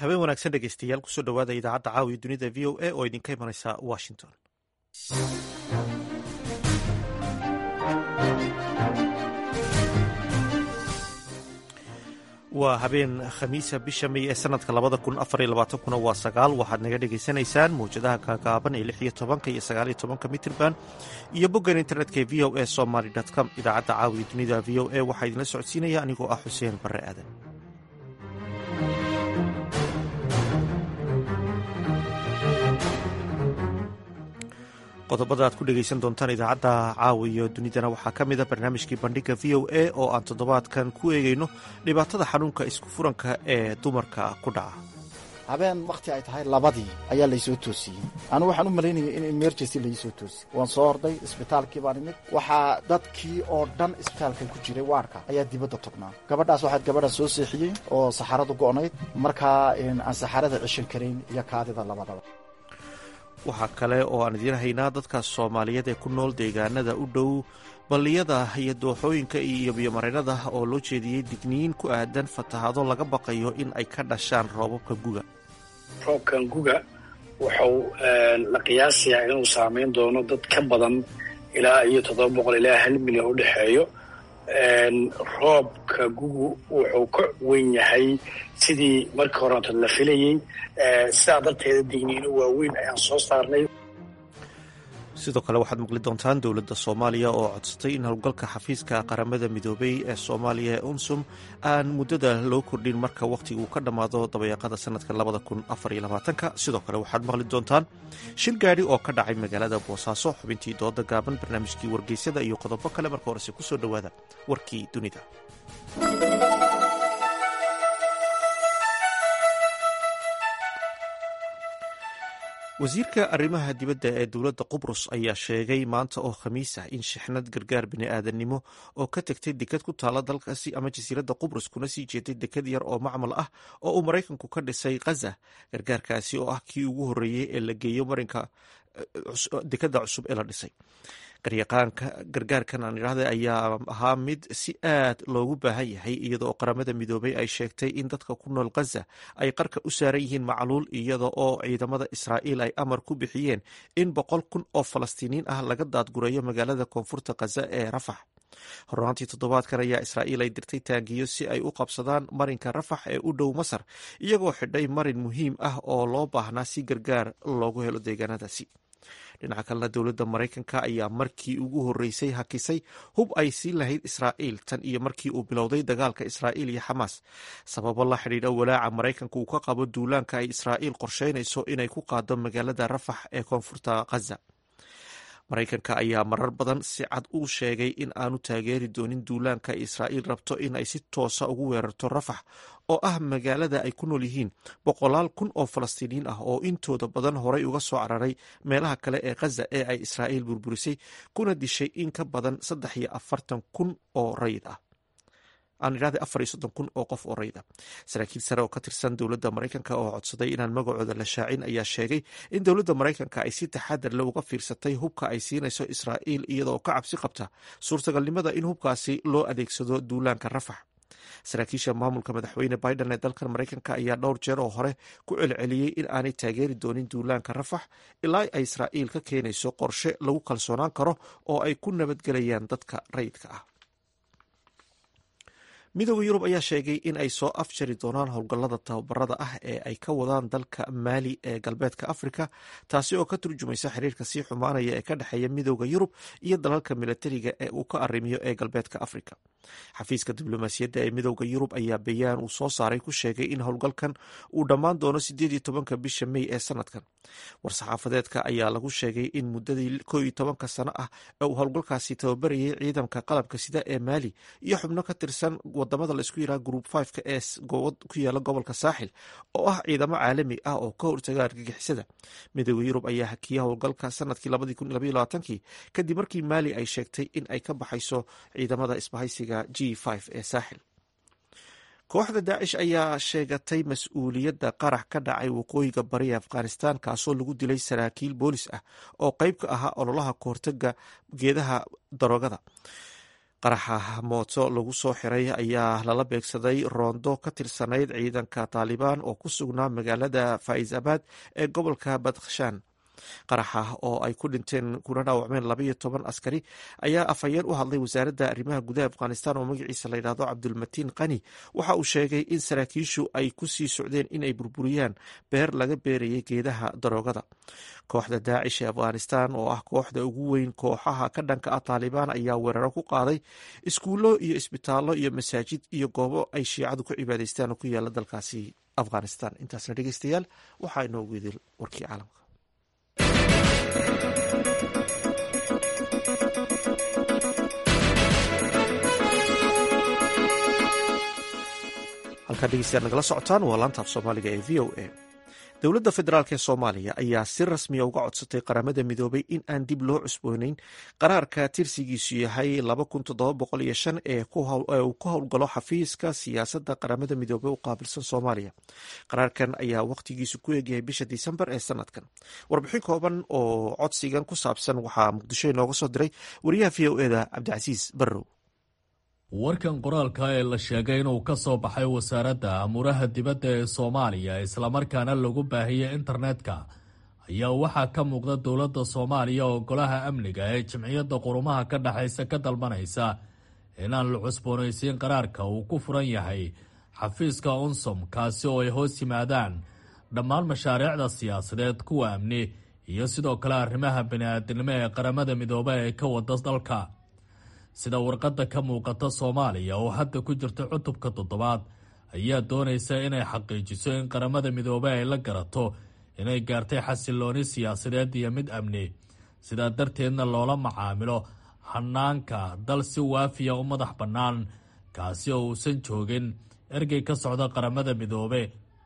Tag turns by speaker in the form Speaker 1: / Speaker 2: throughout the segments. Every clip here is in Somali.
Speaker 1: habeen wanaagsan dhegeystayaal kusoo dhowaada idaacadda caawiya dunida v o a oo idinka imanaysa washington waa habeen khamiisa bisha may ee sanadka labada kun afariyo labaatankuna waa sagaal waxaad naga dhegaysanaysaan mawjadaha kaagaaban ee lix iyo tobanka iyo sagaaliyo tobanka mitirban iyo boggan internetka ee v o a somaly com idaacadda caawiya dunida v o a waxaa idinla socodsiinaya anigoo ah xuseen barre aadan qodobada aad ku dhegaysan doontaan idaacadda caawiyo dunidana waxaa ka mida barnaamijkii bandhiga v o a oo aan toddobaadkan ku eegayno dhibaatada xanuunka isku furanka ee dumarka ku dhaca
Speaker 2: habeen wakhti ay tahay labadii ayaa laysoo toosiyey anigu waxaan u malaynayay in emergency laysoo toosiyey waan soo orday isbitaalkii baan imid waxaa dadkii oo dhan isbitaalkan ku jiray waarka ayaa dibadda tognaa gabadhaas waxaad gabadha soo seexiyey oo saxaradu go'nayd markaa aan saxarada cishan karayn iyo kaadida labadaba
Speaker 1: waxaa kale oo aan idiin haynaa dadka soomaaliyeed ee ku nool deegaanada u dhow balliyada iyo dooxooyinka iyo biyomareennada oo loo jeediyey digniin ku aadan fatahaado laga baqayo in ay ka dhashaan roobabka guga
Speaker 3: roobkan guga wuxuu la qiyaasayaa inuu saameyn doono dad ka badan ilaa iyo toddoba boqol ilaa hal milyan u dhexeeyo roobka gugu wuxuu ka weyn yahay sidii markii horeeto la filayey sidaa darteeda digniino waaweyn ayaan soo saarnay
Speaker 1: sidoo kale waxaad maqli doontaan dowladda soomaaliya oo codsatay in howlgalka xafiiska qaramada midoobay ee soomaaliya ee unsum aan muddada loo kordhin marka wakhtigu ka dhammaado dabayaaqada sanadka labada kun afariyo labaatanka sidoo kale waxaad maqli doontaan shil gaadhi oo ka dhacay magaalada boosaaso xubintii dooda gaaban barnaamijkii wargeysyada iyo qodobo kale marka horese kusoo dhowaada warkii dunida wasiirka arrimaha dibadda ee dowladda qubrus ayaa sheegay maanta oo khamiis ah in shixnad gargaar bini'aadannimo oo ka tegtay dekad ku taala dalkaasi ama jasiiradda qubrus kuna sii jeeday dekad yar oo macmal ah oo uu maraykanku ka dhisay khaza gargaarkaasi oo ah kii ugu horreeyey ee la geeyo marinka dekadda cusub ee la dhisay garyaqaanka gargaarkan aan idhaahda ayaa ahaa mid si aad loogu baahan yahay iyada oo qaramada midoobay ay sheegtay in dadka ku nool khaza ay qarka u saaran yihiin macluul iyada oo ciidamada israa'iil ay amar ku bixiyeen in boqol kun oo falastiiniin ah laga daadgureeyo magaalada koonfurta khaza ee rafax hornaantii toddobaadkan ayaa israa'iil ay dirtay taangiyo si ay u qabsadaan marinka rafax ee u dhow masar iyagoo xidhay marin muhiim ah oo loo baahnaa si gargaar loogu helo deegaanadaasi dhinaca kalena dowladda maraykanka ayaa markii ugu horreysay hakisay hub ay siin lahayd israa'iil tan iyo markii uu bilowday dagaalka israa'iil iyo xamaas sababo la xidhiidha walaaca maraykanka uu ka qabo duulaanka ay israa'iil qorsheynayso inay ku qaado magaalada rafax ee koonfurta khaza maraykanka ayaa marar badan si cad u sheegay in aanu taageeri doonin duulaanka israa'iil rabto in ay si toosa ugu weerarto rafax oo ah magaalada ay ku nool yihiin boqolaal kun oo falastiiniyiin ah oo intooda badan horay uga soo cararay meelaha kale ee khaza ee ay israa'iil burburisay kuna dishay in ka badan saddex iyo afartan kun oo rayid ah aan idhahda afar iyo soddon kun oo qof oo rayid ah saraakiil sare oo ka tirsan dowladda maraykanka oo codsaday inaan magacooda la shaacin ayaa sheegay in dowladda maraykanka ay si taxadar le uga fiirsatay hubka ay siinayso israa'iil iyadaoo ka cabsi qabta suurtagalnimada in hubkaasi loo adeegsado duulaanka rafax saraakiisha maamulka madaxweyne biden ee dalkan maraykanka ayaa dhowr jeer oo hore ku celceliyey in aanay taageeri doonin duulaanka rafax ilaa ay israa'iil ka keenayso qorshe lagu kalsoonaan karo oo ay ku nabadgelayaan dadka rayidka ah midooda yurub ayaa sheegay in ay soo afjari doonaan howlgallada tababarada ah ee ay ka wadaan dalka maali ee galbeedka afrika taasi oo ka turjumaysa xiriirka sii xumaanaya ee ka dhexeeya midooda yurub iyo dalalka milatariga ee uu ka arrimiyo ee galbeedka afrika xafiiska diblomaasiyadda ee midooda yurub ayaa bayaan uu soo saaray ku sheegay in howlgalkan uu dhammaan doono sideed iyo tobanka bisha mey ee sanadkan war-saxaafadeedka ayaa lagu sheegay in muddadii koo iyo tobanka sano ah ee uu howlgalkaasi tababarayay ciidamka qalabka sida ee maali iyo xubno ka tirsan wadamada laisku yiraha group fiveka ee ku yaala gobolka saaxil oo ah ciidamo caalami ah oo ka hortaga argagixisada midooda yurub ayaa hakiyay howlgalka sanadkii labadii kun labaiyo labaatankii kadib markii maali ay sheegtay in ay ka baxayso ciidamada isbahaysiga g five ee saaxil kooxda daacish ayaa sheegatay mas-uuliyadda qarax ka dhacay waqooyiga bariya afghanistan kaasoo lagu dilay saraakiil boolis ah oo qeyb ka ahaa ololaha kahortaga geedaha daroogada qaraxa mooto lagu soo xiray ayaa lala beegsaday roondo ka tirsanayd ciidanka taalibaan oo ku sugnaa magaalada faaisabaad ee gobolka badkhshaan qaraxa oo ay ku dhinteen kuna dhaawacmeen labaiyo toban askari ayaa afhayeen u hadlay wasaaradda arrimaha gudaha afghanistan oo magaciisa la yidhahdo cabdulmatiin qani waxa uu sheegay in saraakiishu ay ku sii socdeen inay burburiyaan beer laga beerayay geedaha daroogada kooxda daacish ee afghanistan oo ah kooxda ugu weyn kooxaha ka dhanka ah taalibaan ayaa weeraro ku qaaday iskuullo iyo isbitaallo iyo masaajid iyo goobo ay shiicadu ku cibaadaystaan oo ku yaala dalkaasi afghanistan intaasna dhegeystayaal waxaa inoogu idil warkii caalamka halkaa dhegeystayaad nagala socotaan waa laantaaf soomaaliga ee v o a dowladda federaalk ee soomaaliya ayaa si rasmiya uga codsatay qaramada midoobay in aan dib loo cusbooneyn qaraarka tirsigiisu yahay ee uu ku howlgalo xafiiska siyaasadda qaramada midoobey u qaabilsan soomaaliya qaraarkan ayaa wakhtigiisu ku eegyahay bisha disembar ee sanadkan warbixin kooban oo codsigan ku saabsan waxaa muqdisho inooga soo diray wariyaha v o eda cabdicasiis barrow
Speaker 4: warkan qoraalka ee la sheegay inuu ka soo baxay wasaaradda amuuraha dibadda ee soomaaliya islamarkaana lagu baahiyey internetka ayaa waxaa ka muuqda dowladda soomaaliya oo golaha amniga ee jimciyadda qurumaha ka dhexaysa ka dalbanaysa inaan la cusboonaysiin qaraarka uu ku furan yahay xafiiska unsom kaasi oo ay hoos yimaadaan dhammaan mashaariicda siyaasadeed kuwa amni iyo sidoo kale arrimaha bini-aadinimo ee qaramada midoobe ee ka wada dalka sida warqadda ka muuqata soomaaliya oo hadda ku jirta cutubka toddobaad ayaa doonaysa inay xaqiijiso in qaramada midoobe ay la garato inay gaartay xasilooni siyaasadeed iyo mid amni sidaa darteedna loola macaamilo hanaanka dal si waafiya u madax bannaan kaasi oo uusan joogin ergey ka socda qaramada midoobe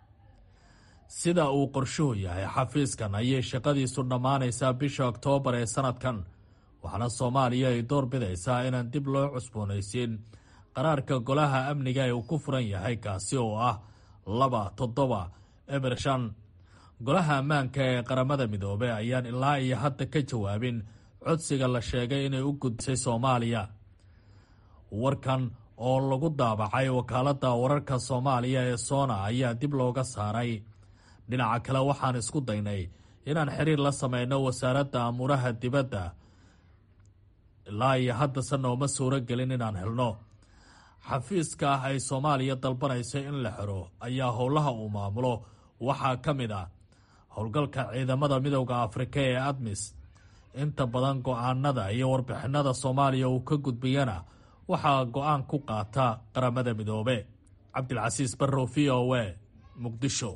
Speaker 4: sida uu qorshuhu yahay xafiiskan ayay shaqadiisu dhammaanaysaa bisha oktoobar ee sanadkan waxaana soomaaliya ay door bidaysaa inaan dib loo cusboonaysiin qaraarka golaha amniga ee uu ku furan yahay kaasi oo ah laba toddoba eber shan golaha ammaanka ee qaramada midoobe ayaan ilaa iyo hadda ka jawaabin codsiga la sheegay inay u gudbisay soomaaliya warkan oo lagu daabacay wakaaladda wararka soomaaliya ee soona ayaa dib looga saaray dhinaca kale waxaan isku daynay inaan xiriir la sameyno wasaaradda amuuraha dibadda ilaa iyo haddase nooma suuro gelin inaan helno xafiiska ah ay soomaaliya dalbanayso in la xiro ayaa howlaha uu maamulo waxaa ka mid ah howlgalka ciidamada midowda afrika ee admis inta badan go-aanada iyo warbixinada soomaaliya uu ka gudbiyana waxaa go-aan ku qaata qaramada midoobe cabdilcasiis barrow v o a muqdisho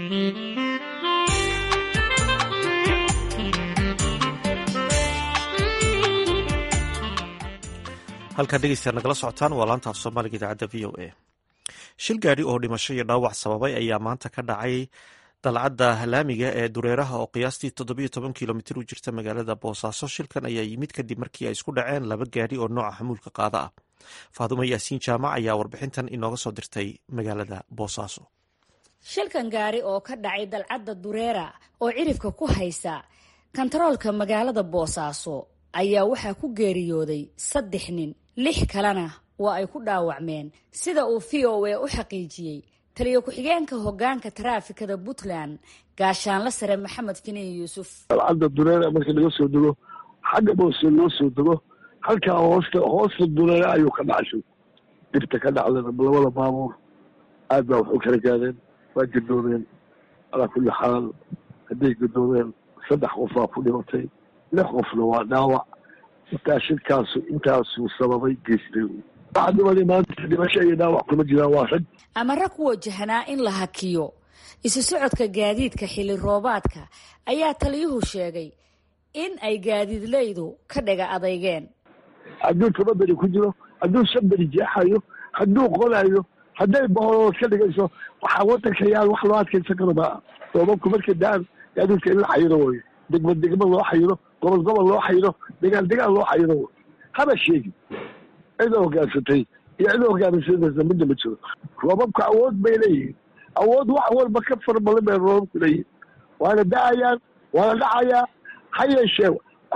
Speaker 1: halkaa dhegeystayaad nagala socotaan waa laanta af soomaaliga idaacadda v o a shil gaadhi oo dhimasho iyo dhaawac sababay ayaa maanta ka dhacay dalcadda laamiga ee dureeraha oo qiyaastii toddobiyo toban kilomitir u jirta magaalada boosaaso shilkan ayaa yimid kadib markii ay isku dhaceen laba gaadhi oo nooca xamuulka qaada ah faadumo yaasiin jaamac ayaa warbixintan inooga soo dirtay magaalada boosaaso
Speaker 5: shilkan gaari oo ka dhacay dalcadda dureera oo cirifka ku haysa kantaroolka magaalada boosaaso ayaa waxaa ku geeriyooday saddex nin lix kalena waa ay ku dhaawacmeen sida uu v o a u xaqiijiyey taliyo ku-xigeenka hogaanka taraafikada puntland gaashaanla sare maxamed finiin yuusuf
Speaker 6: dalcadda dureera markii laga soo dego xagga boose loo soo dego halkaa hoosta hoosta dureera ayuu ka dhacshay dhibta ka dhacdana labada baabuur aad baa waxu kala gaadeen waa gadoodeen calaa kulli xaal hadday gadoodeen saddex qof baa ku dhimatay lix qofna waa dhaawac intaa shirkaasu intaasuu sababay geystay dhacdimadii maanta dhimasho iyo dhaawac kuma jiraan waa rag
Speaker 5: amara ku wajahnaa in la hakiyo isu socodka gaadiidka xilli roobaadka ayaa taliyuhu sheegay in ay gaadiidleydu ka dhaga adeygeen
Speaker 6: hadduu toba beri ku jiro hadduu shan beri jeexayo hadduu qolayo hadday boholood ka dhigayso waxaa wadanka yaan wax loo adkaysan karo maa roobabku markay daan gaadiidka in la xayiro wayo degma degma loo xayiro gobol gobol loo xayiro degaan degaan loo xayiro way haba sheegi cida hogaansatay iyo cida hogaansanaysa midna ma jiro roobabku awood bay leeyihiin awood wax walba ka fara badan bay roobabku leeyihiin waana da-ayaan waana dhacayaa ha yeeshee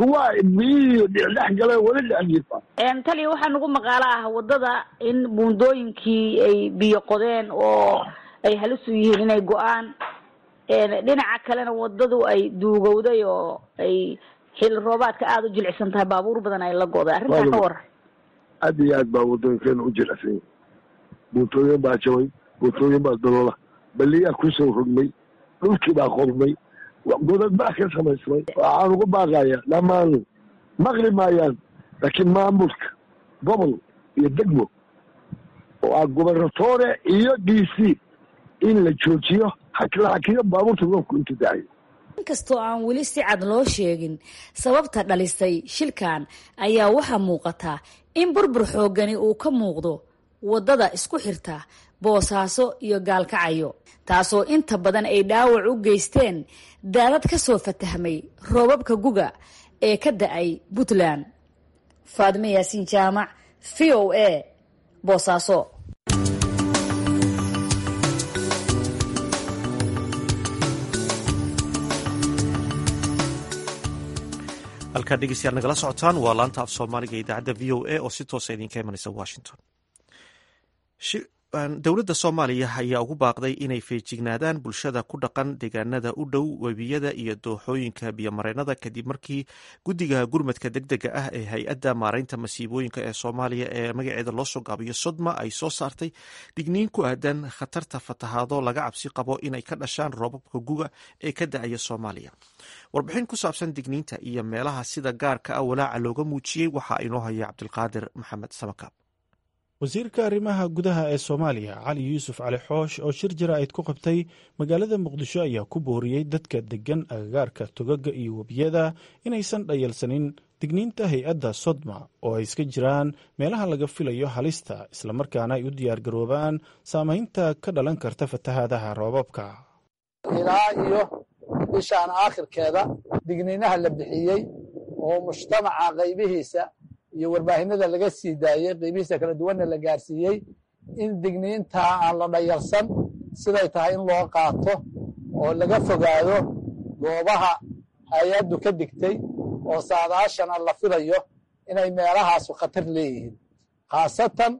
Speaker 6: kuwa biyihii dhex gale weli dhex jiifa
Speaker 7: taliya waxaa nagu maqaalo ah wadada in buundooyinkii ay biyo qodeen oo ay halis u yihiin inay go-aan dhinaca kalena wadadu ay duugowday oo ay xilli roobaadka aada u jilicsan tahay baabuur badan ay la goday arrintaa ka waran
Speaker 6: aad iyo aad baa wadooyinkeena u jilicsan yahi buuntooyin baa jabay buuntooyin baa daloola baliyaa kusoo rogmay dhulkii baa qormay godad baa ka samaysmay waxaan ugu baaqayaa dhammaan maqli maayaan laakiin maamulka gobol iyo degmo oo ah gobernatore iyo d c in la joojiyo hakla hakiyo baabuurta roobku intu dacayo
Speaker 5: inkastoo aan weli si cad loo sheegin sababta dhalisay shilkan ayaa waxaa muuqataa in burbur xooggani uu ka muuqdo waddada isku xirta boosaaso iyo gaalkacayo taasoo inta badan ay dhaawac u geysteen daadad ka soo fatahmay roobabka guga ee ka da-ay puntland faadime yaasiin jaamac v o a boosaaso
Speaker 1: halkaa dhegeystayaal nagala socotaan waa laanta af soomaaliga idaacadda v o a oo si toosa idinka imanaysa washington dowladda soomaaliya ayaa ugu baaqday inay feejignaadaan bulshada ku dhaqan deegaanada u dhow webiyada iyo dooxooyinka biyomareennada kadib markii guddiga gurmadka degdega ah ee hay-adda maareynta masiibooyinka ee soomaaliya ee magaceeda loo soo gaabiyo sodma ay soo saartay digniin ku aadan khatarta fatahaado laga cabsi qabo inay ka dhashaan roobabka guga ee ka da-aya soomaaliya warbixin ku saabsan digniinta iyo meelaha sida gaarka ah walaaca looga muujiyey waxaa inoo haya cabdilqaadir maxamed samakaab
Speaker 8: wasiirka arrimaha gudaha ee soomaaliya cali yuusuf cali xoosh oo shir jaraa'id ku qabtay magaalada muqdisho ayaa ku booriyey dadka deggan agagaarka togaga iyo webiyada inaysan dhayalsanin digniinta hay-adda sodma oo ay iska jiraan meelaha laga filayo halista islamarkaana ay u diyaargaroobaan saamaynta ka dhalan karta fatahaadaha roobabka
Speaker 9: ilaa iyo bishaan aakhirkeeda digniinaha la bixiyey oo mujtamaca qaybihiisa iyo warbaahinada laga sii daayey qeybihiisa kala duwanna la gaarsiiyey in digniintaa aan la dhayalsan siday tahay in loo qaato oo laga fogaado goobaha hay-addu ka digtay oo saadaashana la filayo inay meelahaasu khatar leeyihiin khaasatan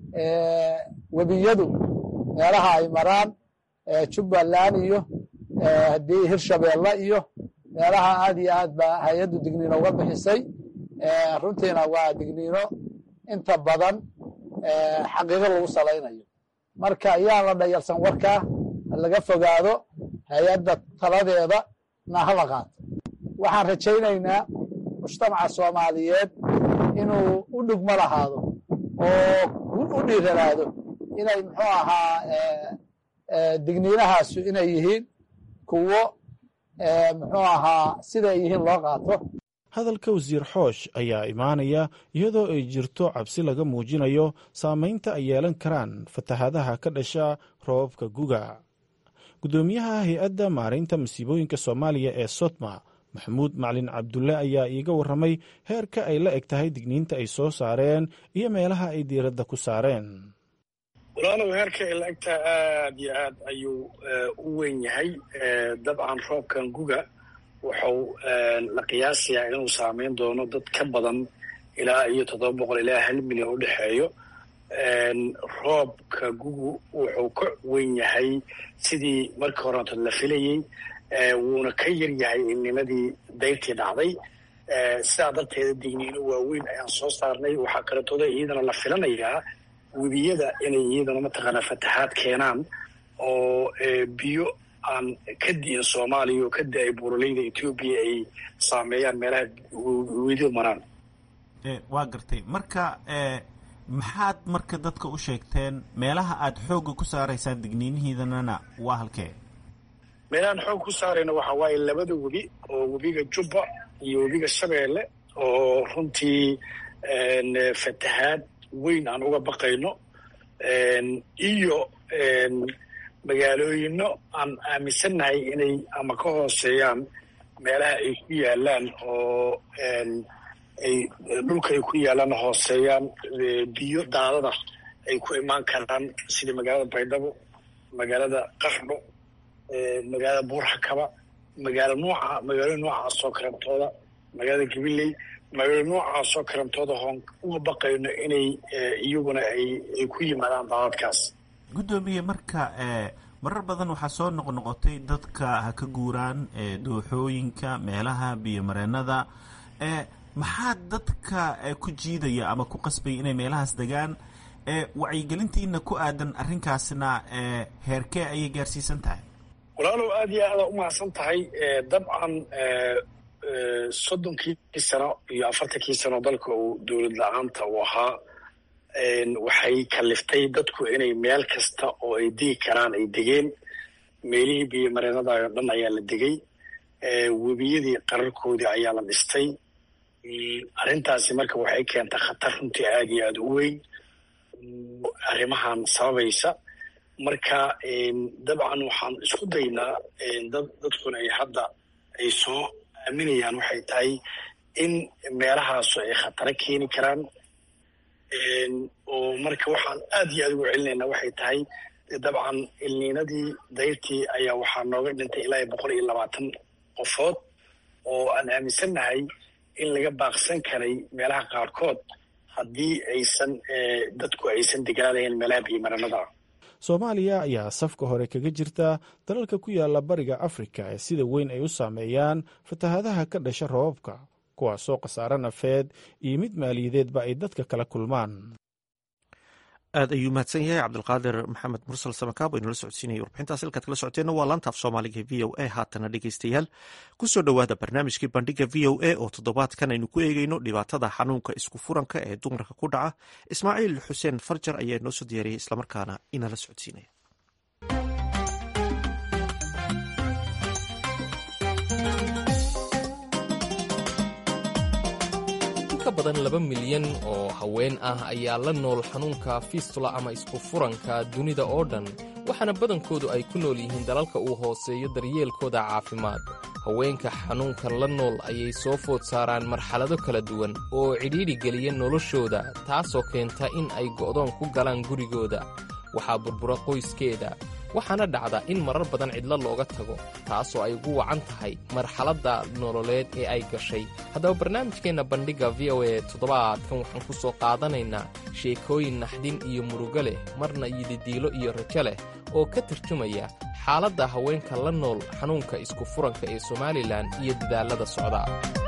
Speaker 9: webiyadu meelaha ay maraan jubbaland iyo haddii hirshabeelle iyo meelaha aad iyo aad baa hay-addu digniino uga bixisay runtiina waa digniino inta badan xaqiiqo lagu salaynayo marka ayaan la dhayalsan warkaa laga fogaado hay-adda taladeeda na hala qaato waxaan rajaynaynaa mujtamaca soomaaliyeed inuu u dhugmo lahaado oo u dhiiranaado inay muxuu ahaa digniinahaasu inay yihiin kuwo muxuu ahaa siday yihiin loo qaato
Speaker 8: hadalka wasiir xoosh ayaa imaanaya iyadoo ay jirto cabsi laga muujinayo saamaynta ay yeelan karaan fatahaadaha ka dhasha roobabka guga guddoomiyaha hay-adda maaraynta masiibooyinka soomaaliya ee sotma maxamuud macalin cabdulle ayaa iiga warramay heerka ay la eg tahay digniinta ay soo saareen iyo meelaha ay diiradda ku saareen
Speaker 3: walaalow heerka ay la egtahay aad iyo aad ayuu u weyn yahay dabcan roobkan guga wuxuu la qiyaasayaa inuu saameyn doono dad ka badan ilaa iyo toddoba boqol ilaa hal milyan u dhexeeyo roobka gugu wuxuu ka weyn yahay sidii markii horeeto la filayey wuuna ka yar yahay innimadii dayrtii dhacday sidaa darteeda digniino waaweyn ayaan soo saarnay waxaa kaletooda iyadana la filanayaa webiyada inay iyadana mataqaanaa fatahaad keenaan oo biyo aan ka di'in soomaaliya oo ka da-ay buuraleyda etoobiya ay saameeyaan meelaha wedidu maraan
Speaker 10: waa gartay marka maxaad marka dadka u sheegteen meelaha aad xoogga ku saaraysaan digniinihiidanana waa halkee
Speaker 3: meelahaan xoog ku saarayna waxaa waaye labada webi oo webiga jubba iyo webiga shabeelle oo runtii fatahaad weyn aan uga baqayno iyo magaalooyino aan aaminsannahay inay ama ka hooseeyaan meelaha ay ku yaalaan oo ay dhulka ay ku yaalaan hooseeyaan biyo daadada ay ku imaan karaan sida magaalada baydhabo magaalada qardho magaalada buurxakaba magaalo nooca magaalooyin noocaas oo kaleetooda magaalada gabiley magaalo noocaasoo karantooda hoon uga baqayno inay iyaguna ay ku yimaadaan daadadkaas
Speaker 10: guddoomiye marka marar badan waxaa soo noqnoqotay dadka ha ka guuraan dooxooyinka meelaha biyomareenada maxaa dadka ku jiidaya ama ku qasbaya inay meelahaas degaan wacyigelintiina ku aadan arrinkaasna heerkee ayay gaarsiisan tahay
Speaker 3: walaalow aada iyo aada umahadsan tahay dabcan soddonkii sano iyo afartankii sano dalka uu dowlad la-aanta uu ahaa waxay kaliftay dadku inay meel kasta oo ay degi karaan ay degeen meelihii biyomareenada oo dhan ayaa la degay webiyadii qararkoodii ayaa la dhistay arrintaasi marka waxay keentay khatar runtii aada iyo aada u weyn arrimahan sababaysa marka dabcan waxaan isku daynaa dad dadkuna ay hadda ay soo aaminayaan waxay tahay in meelahaasu ay khataro keeni karaan oo marka waxaan aada iyo aada ugu celinaynaa waxay tahay dabcan ilniinadii dayrtii ayaa waxaa nooga dhintay ilaa iyo boqol iyo labaatan qofood oo aan aaminsannahay in laga baaqsan karay meelaha qaarkood haddii aysan dadku aysan degaanayn meelaha biyomaranada
Speaker 8: soomaaliya ayaa safka hore kaga jirta dalalka ku yaala bariga afrika ee sida weyn ay u saameeyaan fatahaadaha ka dhasha roobabka kuwaasoo khasaare nafeed iyo mid maaliyadeedba ay dadka kala kulmaan
Speaker 1: aad ayuu mahadsan yahay cabdulqaadir maxamed mursal samakaab aynula socodsiinaya warbixintaas halkaad kala socoteenna waa laantaaf soomaaliga v o a haatana dhegeystayaal kusoo dhowaada barnaamijkii bandhiga v o a oo toddobaadkan aynu ku eegeyno dhibaatada xanuunka isku furanka ee dumarka ku dhaca ismaaciil xuseen farjar ayaa noo soo diyaariyey islamarkaana inala socodsiinaya
Speaker 11: badan laba milyan oo haween ah ayaa la nool xanuunka fiistula ama isku furanka dunida oo dhan waxaana badankoodu ay ku nool yihiin dalalka uu hooseeyo daryeelkooda caafimaad haweenka xanuunkan la nool ayay soo food saaraan marxalado kala duwan oo cidhiidhi geliya noloshooda taasoo keenta in ay go'doon ku galaan gurigooda waxaa burbura qoyskeeda waxaana dhacda in marar badan cidlo looga tago taasoo ay ugu wacan tahay marxaladda nololeed ee ay gashay haddaba barnaamijkeenna bandhigga v o e toddobaadkan waxaan ku soo qaadanaynaa sheekooyin naxdin iyo murugo leh marna yididiilo iyo rajo leh oo ka tarjumaya xaaladda haweenka la nool xanuunka isku furanka ee somalilan iyo dadaallada socda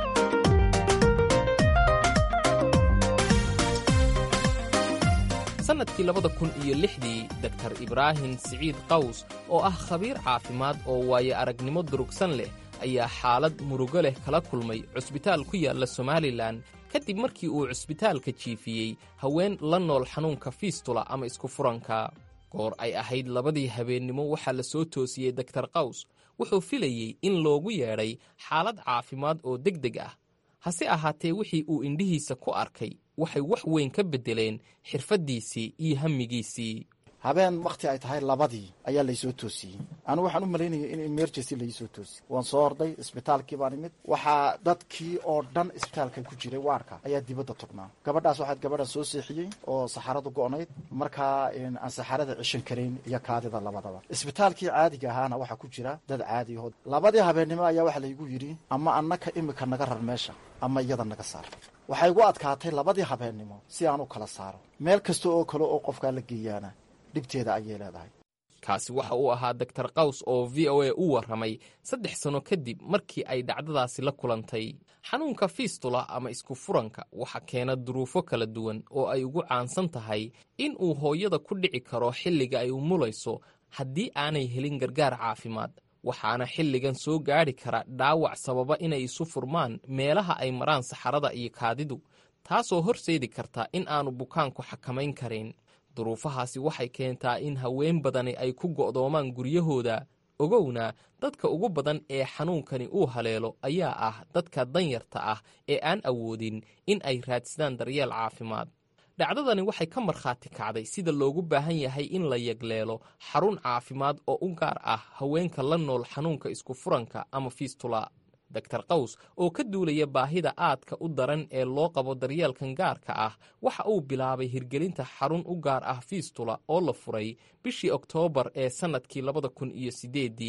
Speaker 11: sannadkii labada kun iyo lixdii doktar ibraahim siciid qaws oo ah khabiir caafimaad oo waayo aragnimo durugsan leh ayaa xaalad murugo leh kala kulmay cusbitaal ku yaalla somalilan kadib markii uu cusbitaalka jiifiyey haween la nool xanuunka fiistula ama isku furanka goor ay ahayd labadii habeennimo waxaa la soo toosiyey doktar qaws wuxuu filayey in loogu yeedhay xaalad caafimaad oo deg deg ah hase ahaatee wixii uu indhihiisa ku arkay waxay wax weyn ka beddeleen xirfaddiisii iyo hamigiisii
Speaker 2: habeen wakhti ay tahay labadii ayaa laysoo toosiyey anigu waxaan u malaynaya in emergency laisoo toosiyey waan soo orday isbitaalkii baan imid waxaa dadkii oo dhan isbitaalkan ku jiray waarka ayaa dibadda tugnaa gabadhaas waxaad gabadha soo seexiyey oo saxaradu go'nayd markaa aan saxarada cishan karayn iyo kaadida labadaba isbitaalkii caadiga ahaana waxaa ku jira dad caadi aho labadii habeennimo ayaa waxaa laygu yidhi ama annaka imika naga rar meesha ama iyada naga saar waxay igu adkaatay labadii habeennimo si aan u kala saaro meel kasta oo kale oo qofkaa la geeyaana dhibteeda ayay leedahay
Speaker 11: kaasi waxa uu ahaa doktar qaws oo v o a u warramay saddex sanno kadib markii ay dhacdadaasi la kulantay xanuunka fiistula ama isku furanka waxa keena duruufo kala duwan oo ay ugu caansan tahay in uu hooyada ku dhici karo xilliga ay umulayso haddii aanay helin gargaar caafimaad waxaana xilligan soo gaadhi kara dhaawac sababa inay isu furmaan meelaha ay maraan saxarada iyo kaadidu taasoo horseedi karta in aanu bukaanku xakamayn karin duruufahaasi waxay keentaa in haween badani ay ku go'doomaan guryahooda ogowna dadka ugu badan ee xanuunkani uu haleelo ayaa ah dadka danyarta ah ee aan awoodin in ay raadsadaan daryeel caafimaad dhacdadani waxay ka markhaati kacday sida loogu baahan yahay in la yagleelo xarun caafimaad oo u gaar ah haweenka la nool xanuunka isku furanka ama fiistula doktar qaws oo ka duulaya baahida aadka u daran ee loo qabo daryeelkan gaarka ah waxa uu bilaabay hirgelinta xarun u gaar ah fiistula oo la furay bishii oktoobar ee sannadkii labada kun iyo siddeeddii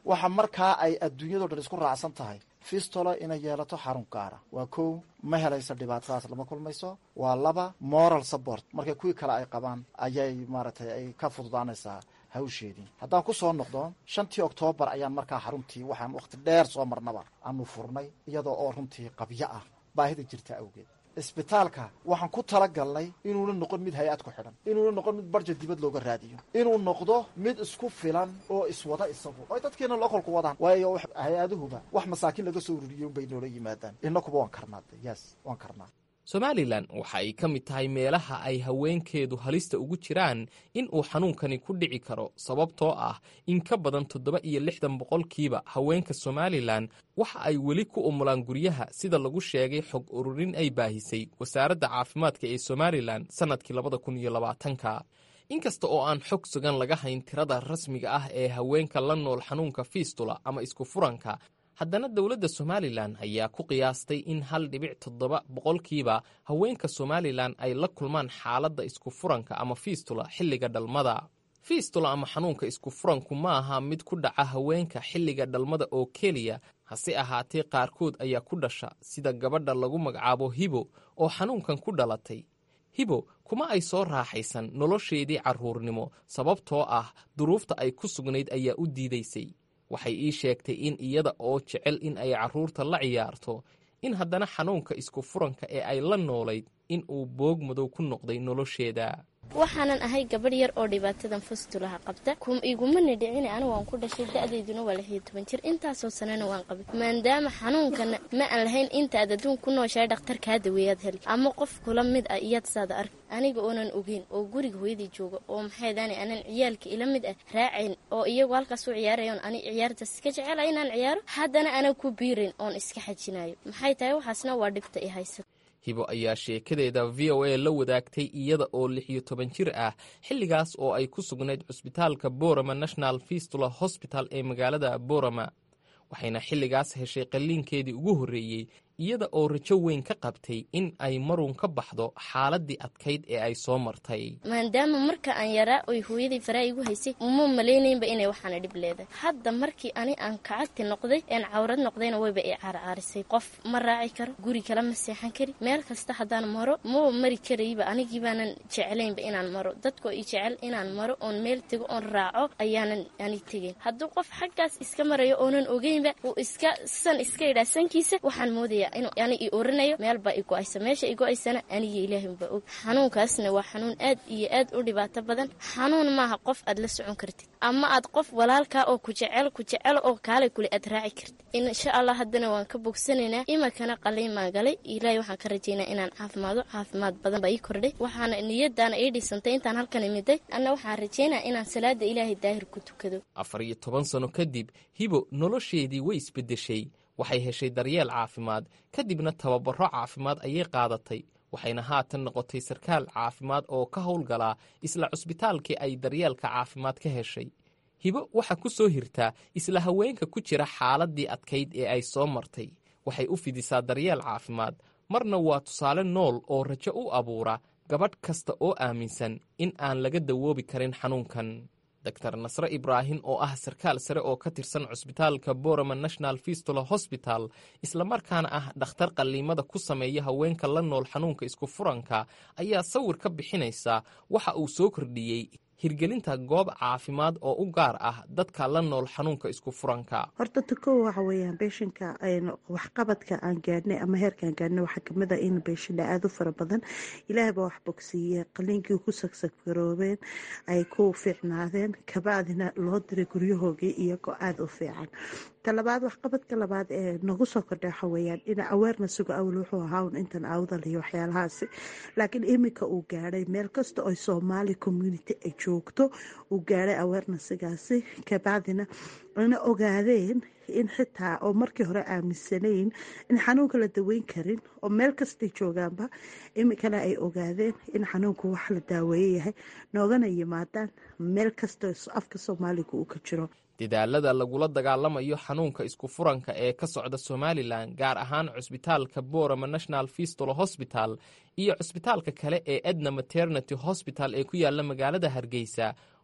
Speaker 2: waxa markaa ay adduunyado dhan isku raacsan tahay fistolo inay yeelato xarun gaara waa kow ma helayso dhibaatadaas lama kulmayso waa laba moral support marka kuwii kale ay qabaan ayay maaragtay ay ka fududaanaysaa hawsheedii haddaan ku soo noqdo shantii oktoobar ayaan markaa xaruntii waxaan wakhti dheer soo marnaba aanu furnay iyadoo oo runtii qabyo ah baahida jirta awgeed isbitaalka waxaan ku talagalnay inuuna noqon mid hay-ad ku xidhan inuuna noqon mid barja dibad looga raadiyo inuu noqdo mid isku filan oo iswada isagu oy dadkiina lokolku wadaan waayo hay-aduhuba wax masaakiin laga soo ururiyo unbay noola yimaadaan inakuba waan karnaa yes waan karnaa
Speaker 11: somalilan waxa ay ka mid tahay meelaha ay haweenkeedu halista ugu jiraan in uu xanuunkani ku dhici karo sababtoo ah in ka badan toddoba iyo lixdan boqolkiiba haweenka somalilan waxa ay weli ku umulaan guryaha sida lagu sheegay xog ururin ay baahisay wasaaradda caafimaadka ee somalilan sannadkii labada kun iyo labaatanka inkasta oo aan xog sugan laga hayn tirada rasmiga ah ee haweenka la nool xanuunka fiistula ama isku furanka haddana dowladda somalilan ayaa ku qiyaastay in hal dhibic toddoba boqolkiiba haweenka somalilan ay la kulmaan xaaladda isku furanka ama fiistula xilliga dhalmada fiistula ama xanuunka isku furanku ma aha mid ku dhaca haweenka xilliga dhalmada oo keliya hase ahaatee qaarkood ayaa ku dhasha sida gabadha lagu magacaabo hibo oo xanuunkan ku dhalatay hibo kuma ay soo raaxaysan nolosheedii carruurnimo sababtoo ah duruufta ay ku sugnayd ayaa u diidaysay waxay ii sheegtay in iyada oo jecel in ay carruurta la ciyaarto in haddana xanuunka isku furanka ee ay la noolayd in uu boog madow ku noqday nolosheeda
Speaker 12: waxaanan ahay gabadh yar oo dhibaatadan fastulaha qabta igumana dhicin anigu waan ku dhashay da-dayduna waa lixiyo toban jir intaasoo sanana waan qabay maadaama xanuunkana ma aan lahayn intaad adduun ku nooshahay dhakhtar kaa daweeyaad heli ama qof kula mid ah iyaad saada ark aniga oonan ogeyn oo guriga hooyadii jooga oo maxaydaani anan ciyaalka ila mid ah raacayn oo iyagu halkaas u ciyaarayoon ani ciyaartaas iska jecela inaan ciyaaro haddana anan ku biirayn oon iska xajinayo maxay tahay waxaasna waa dhibta i haysata
Speaker 11: hibo ayaa sheekadeeda v o a la wadaagtay iyada oo lix iyo toban jir ah xilligaas oo ay ku sugnayd cusbitaalka borama national fistula hosbital ee magaalada borama waxayna xilligaas heshay qalliinkeedii ugu horreeyey iyada oo rajo weyn ka qabtay in ay marun ka baxdo xaaladii adkayd ee ay soo martay
Speaker 12: maadaama marka aan yaraa oy hooyadii faraa igu haysay uma malaynaynba inay waxaana dhib leedahay hadda markii ani aan kacagti noqday een cawrad noqdayna wayba i caarcaarisay qof ma raaci karo guri kale ma seexan kari meel kasta haddaan maro maba mari karayba anigii baanan jeclaynba inaan maro dadkoo i jecel inaan maro oon meel tego oon raaco ayaanan ani tegayn hadduu qof xaggaas iska marayo oonan ogeynba uu iska san iska idhaa sankiisa waxaan moodaya ani i oranayo meelbaa i go-aysa meesha i go-aysana aniga ilaahinbaa og xanuunkaasna waa xanuun aad iyo aad u dhibaato badan xanuun maaha qof aad la socon kartid ama aad qof walaalkaa oo ku jecel ku jecel oo kaalay kule aad raaci kartid insha allah haddana waan ka bogsanaynaa imakana qaliimaan galay ilaahay waxaan ka rajaynaa inaan caafimaado caafimaad badan baa ii kordhay waxaana niyadaana ii dhisantay intaan halkan imiday anna waxaan rajaynaa inaan salaada ilaahay daahir ku tukado
Speaker 11: afar iyo toban sano kadib hibo nolosheedii way isbeddeshay waxay heshay daryeel caafimaad kadibna tababaro caafimaad ayay qaadatay waxayna haatan noqotay sarkaal caafimaad oo ka howlgalaa isla cusbitaalkii ay daryeelka caafimaad ka heshay hibo waxaa ku soo hirtaa isla haweenka ku jira xaaladii adkayd ee ay soo martay waxay u fidisaa daryeel caafimaad marna waa tusaale nool oo rajo u abuura gabadh kasta oo aaminsan in aan laga dawoobi karin xanuunkan dor nasre ibraahim oo ah sarkaal sare oo ka tirsan cusbitaalka borama national fistula hosbital islamarkaana ah dhakhtar qalliimada ku sameeya haweenka la nool xanuunka isku furanka ayaa sawir ka bixinaysa waxa uu soo kordhiyey hirgelinta goob caafimaad oo u gaar ah dadka la nool xanuunka isku furanka
Speaker 13: horta tako waxa weeyaan beeshinka waxqabadka aan gaadhnay ama heerkaan gaadhnay waxaa kamid a in beeshinna aada u fara badan ilaahay baa wax bogsiiye qaliinkii ku sagsaggaroobeen ay ku fiicnaadeen kabacdina loo diray guryahoogii iyagoo aada u fiican talabaad waxqabadka labaad ee nagu soo kordha waxa weyaan in awarenessigu awal wuxuu ahaa un intan awdal iyo waxyaalahaasi laakiin iminka uu gaadhay meel kasta oo soomaali community ay joogto uu gaadhay awarenessigaasi kabacdina ana ogaadeen in xitaa oo markii hore aaminsanayn in xanuunka la daweyn karin oo meel kastay joogaanba iminkana ay ogaadeen in xanuunku wax la daaweeye yahay noogana yimaadaan meel kasta afka soomaaliga uu ka jiro
Speaker 11: dadaalada lagula dagaalamayo xanuunka isku furanka ee ka socda somalilan gaar ahaan cusbitaalka borama national fistula hosbital iyo cusbitaalka kale ee edna maternity hosbital ee ku yaala magaalada hargeysa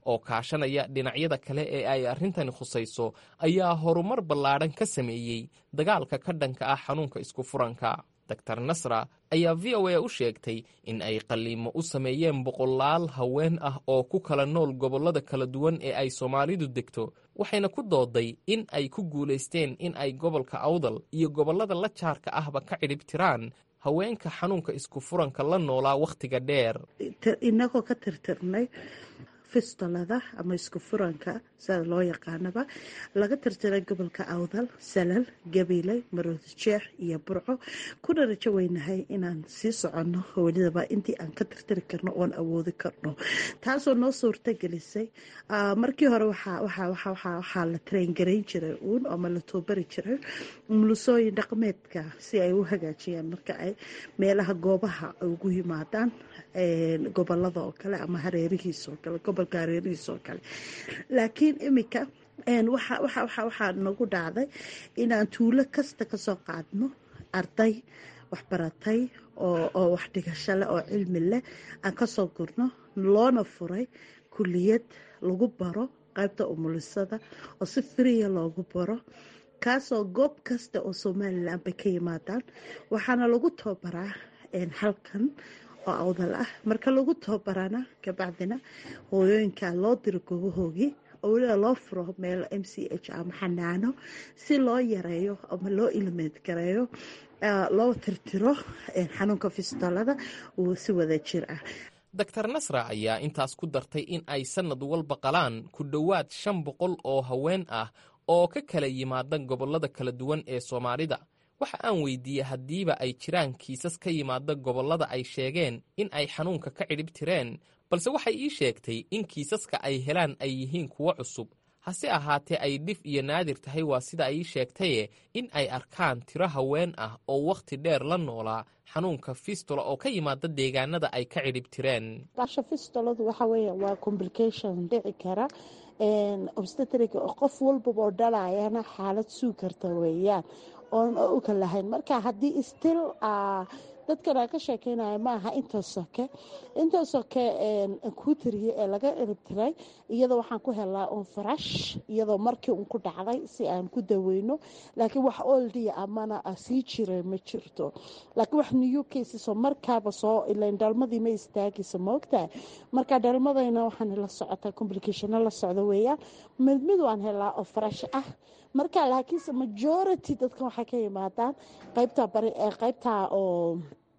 Speaker 11: oo kaashanaya dhinacyada kale ee ay arrintani khusayso ayaa horumar ballaadhan ka sameeyey dagaalka ka dhanka ah xanuunka isku furanka dor nasra ayaa v o a u sheegtay in ay qalliimo u sameeyeen boqolaal haween ah oo ku kala nool gobollada kala duwan ee ay soomaalidu degto waxayna ku dooday in ay ku guulaysteen in ay gobolka awdal iyo gobollada la jaarka ahba ka cidhib tiraan haweenka xanuunka isku furanka la noolaa wakhtiga dheer
Speaker 13: inagoo ka tirtirnay fistolada ama isku furanka sida loo yaqaanaba laga tirtiray gobolka awdal salal gabiley maroodi jeex iyo burco kuna rajo weynahay inaan sii soconno welidaba intii aan ka tirtiri karno oon awoodi karno taasoo noo suurta gelisay markii hore waxaa la traingarayn jiray uun ama la toobari jiray mulusooyin dhaqmeedka si ay u hagaajiyaan marka ay meelaha goobaha ugu yimaadaan gobolada oo kale ama hareerihiis oo kale gobolka hareerihiis oo kale laakiin iminka waxaa nagu dhacday inaan tuulo kasta kasoo qaadno arday waxbaratay oo wax dhigasho leh oo cilmi leh aan kasoo gurno loona furay kuliyad lagu baro qaybta umulisada oo si firiya loogu baro kaasoo goob kasta oo somalilan bay ka yimaadaan waxaana lagu tababaraa halkan oo awdal ah marka lagu tababarana kabacdina hooyooyinka loo diro goobahoogii oo weliba loo furo meel m c h ama xanaano si loo yareeyo ama loo ilmeed gareeyo loo tirtiro xanuunka fistolada uu si wada jir ah
Speaker 11: dor nasra ayaa intaas ku dartay in ay sannad walba qalaan ku dhowaad shan boqol oo haween ah oo ka kala yimaada gobollada kala duwan ee soomaalida waxa aan weydiiyey haddiiba ay jiraan kiisas ka yimaada gobollada ay sheegeen in ay xanuunka ka cidhib tireen balse waxay ii sheegtay in kiisaska ay helaan ay yihiin kuwo cusub hase ahaatee ay dhif iyo naadir tahay waa sida ay ii sheegtaye in ay arkaan tiro haween ah oo wakhti dheer la noolaa xanuunka fistula oo ka yimaada deegaanada ay ka cidhib tireen
Speaker 13: basha fistoladu waxa weya waa complication dhici kara obstetric qof walbaba oo dhalayana xaalad suu karta weeyaan oon u ka lahayn marka haddii still dadkan aan ka sheekeynaya ma aha intoo soke intoo soke kuu tiriye ee laga eribtiray iyadoo waxaan ku helaa un farash iyadoo markii un ku dhacday si aan ku daweyno laakiin wax oldia amana sii jiray ma jirto laakiin wax new casesoo markaaba soo ilayn dhalmadii ma istaagaysa maogtahay marka dhalmadayna waxaan la socotaa complicationo la socdo weeyaan mid mid waan helaa oo farash ah marka laakiinse majority dadkan waxay ka yimaadaan qaybta bari qaybta oo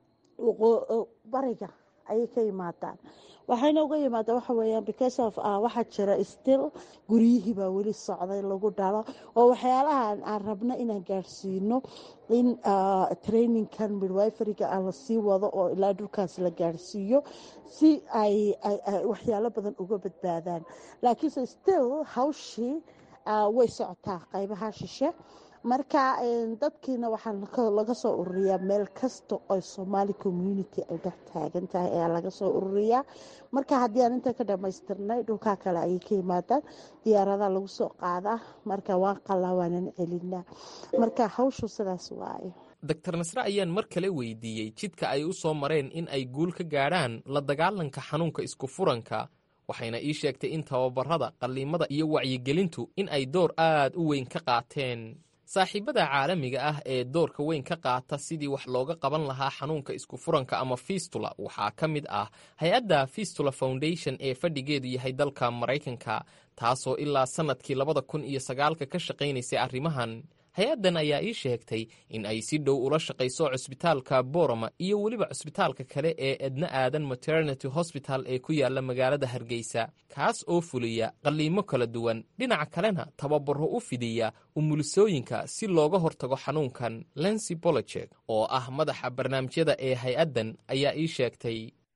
Speaker 13: bariga ayay ka yimaadaan waxayna uga yimaadaan waxa weeyaan because of waxaa jira still guryihii baa weli socday lagu dhalo oo waxyaalahan aan rabno inaan gaadhsiino in trainingkan midwiferyga aan lasii wado oo ilaa dhulkaas la gaadhsiiyo si ay waxyaalo badan uga badbaadaan laakiinse still hawshii way socotaa qaybaha shishe marka dadkiina waxaa laga soo ururiyaa meel kasta oo somaali community ay dhex taagan tahay ayaa laga soo ururiyaa marka haddii aan inta ka dhamaystirnay dhulkaa kale ayay ka yimaadaan diyaaradaha lagu soo qaadaa marka waan qalaa waanan celinaa marka hawshu sidaas waaye
Speaker 11: dor nasre ayaan mar kale weydiiyey jidka ay u soo mareen in ay guul ka gaadhaan la dagaalanka xanuunka isku furanka waxayna ii sheegtay in tababarada qalliimada iyo wacyigelintu in ay door aad u weyn ka qaateen saaxiibada caalamiga ah ee doorka weyn ka qaata sidii wax looga qaban lahaa xanuunka isku furanka ama fistula waxaa ka mid ah hay-adda fistula foundation ee fadhigeedu yahay dalka maraykanka taasoo ilaa sannadkii labada kun iyo sagaalka ka shaqaynaysay arrimahan hay-addan ayaa ii sheegtay in ay si dhow ula shaqayso cusbitaalka boroma iyo weliba cusbitaalka kale ee edna aadan maternity hosbital ee ku yaala magaalada hargeysa kaas oo fuliya qalliimo kala duwan dhinaca kalena tababaro u fidiya umulisooyinka si looga hortago xanuunkan lency bolojek oo ah madaxa barnaamijyada ee hay-addan ayaa ii sheegtay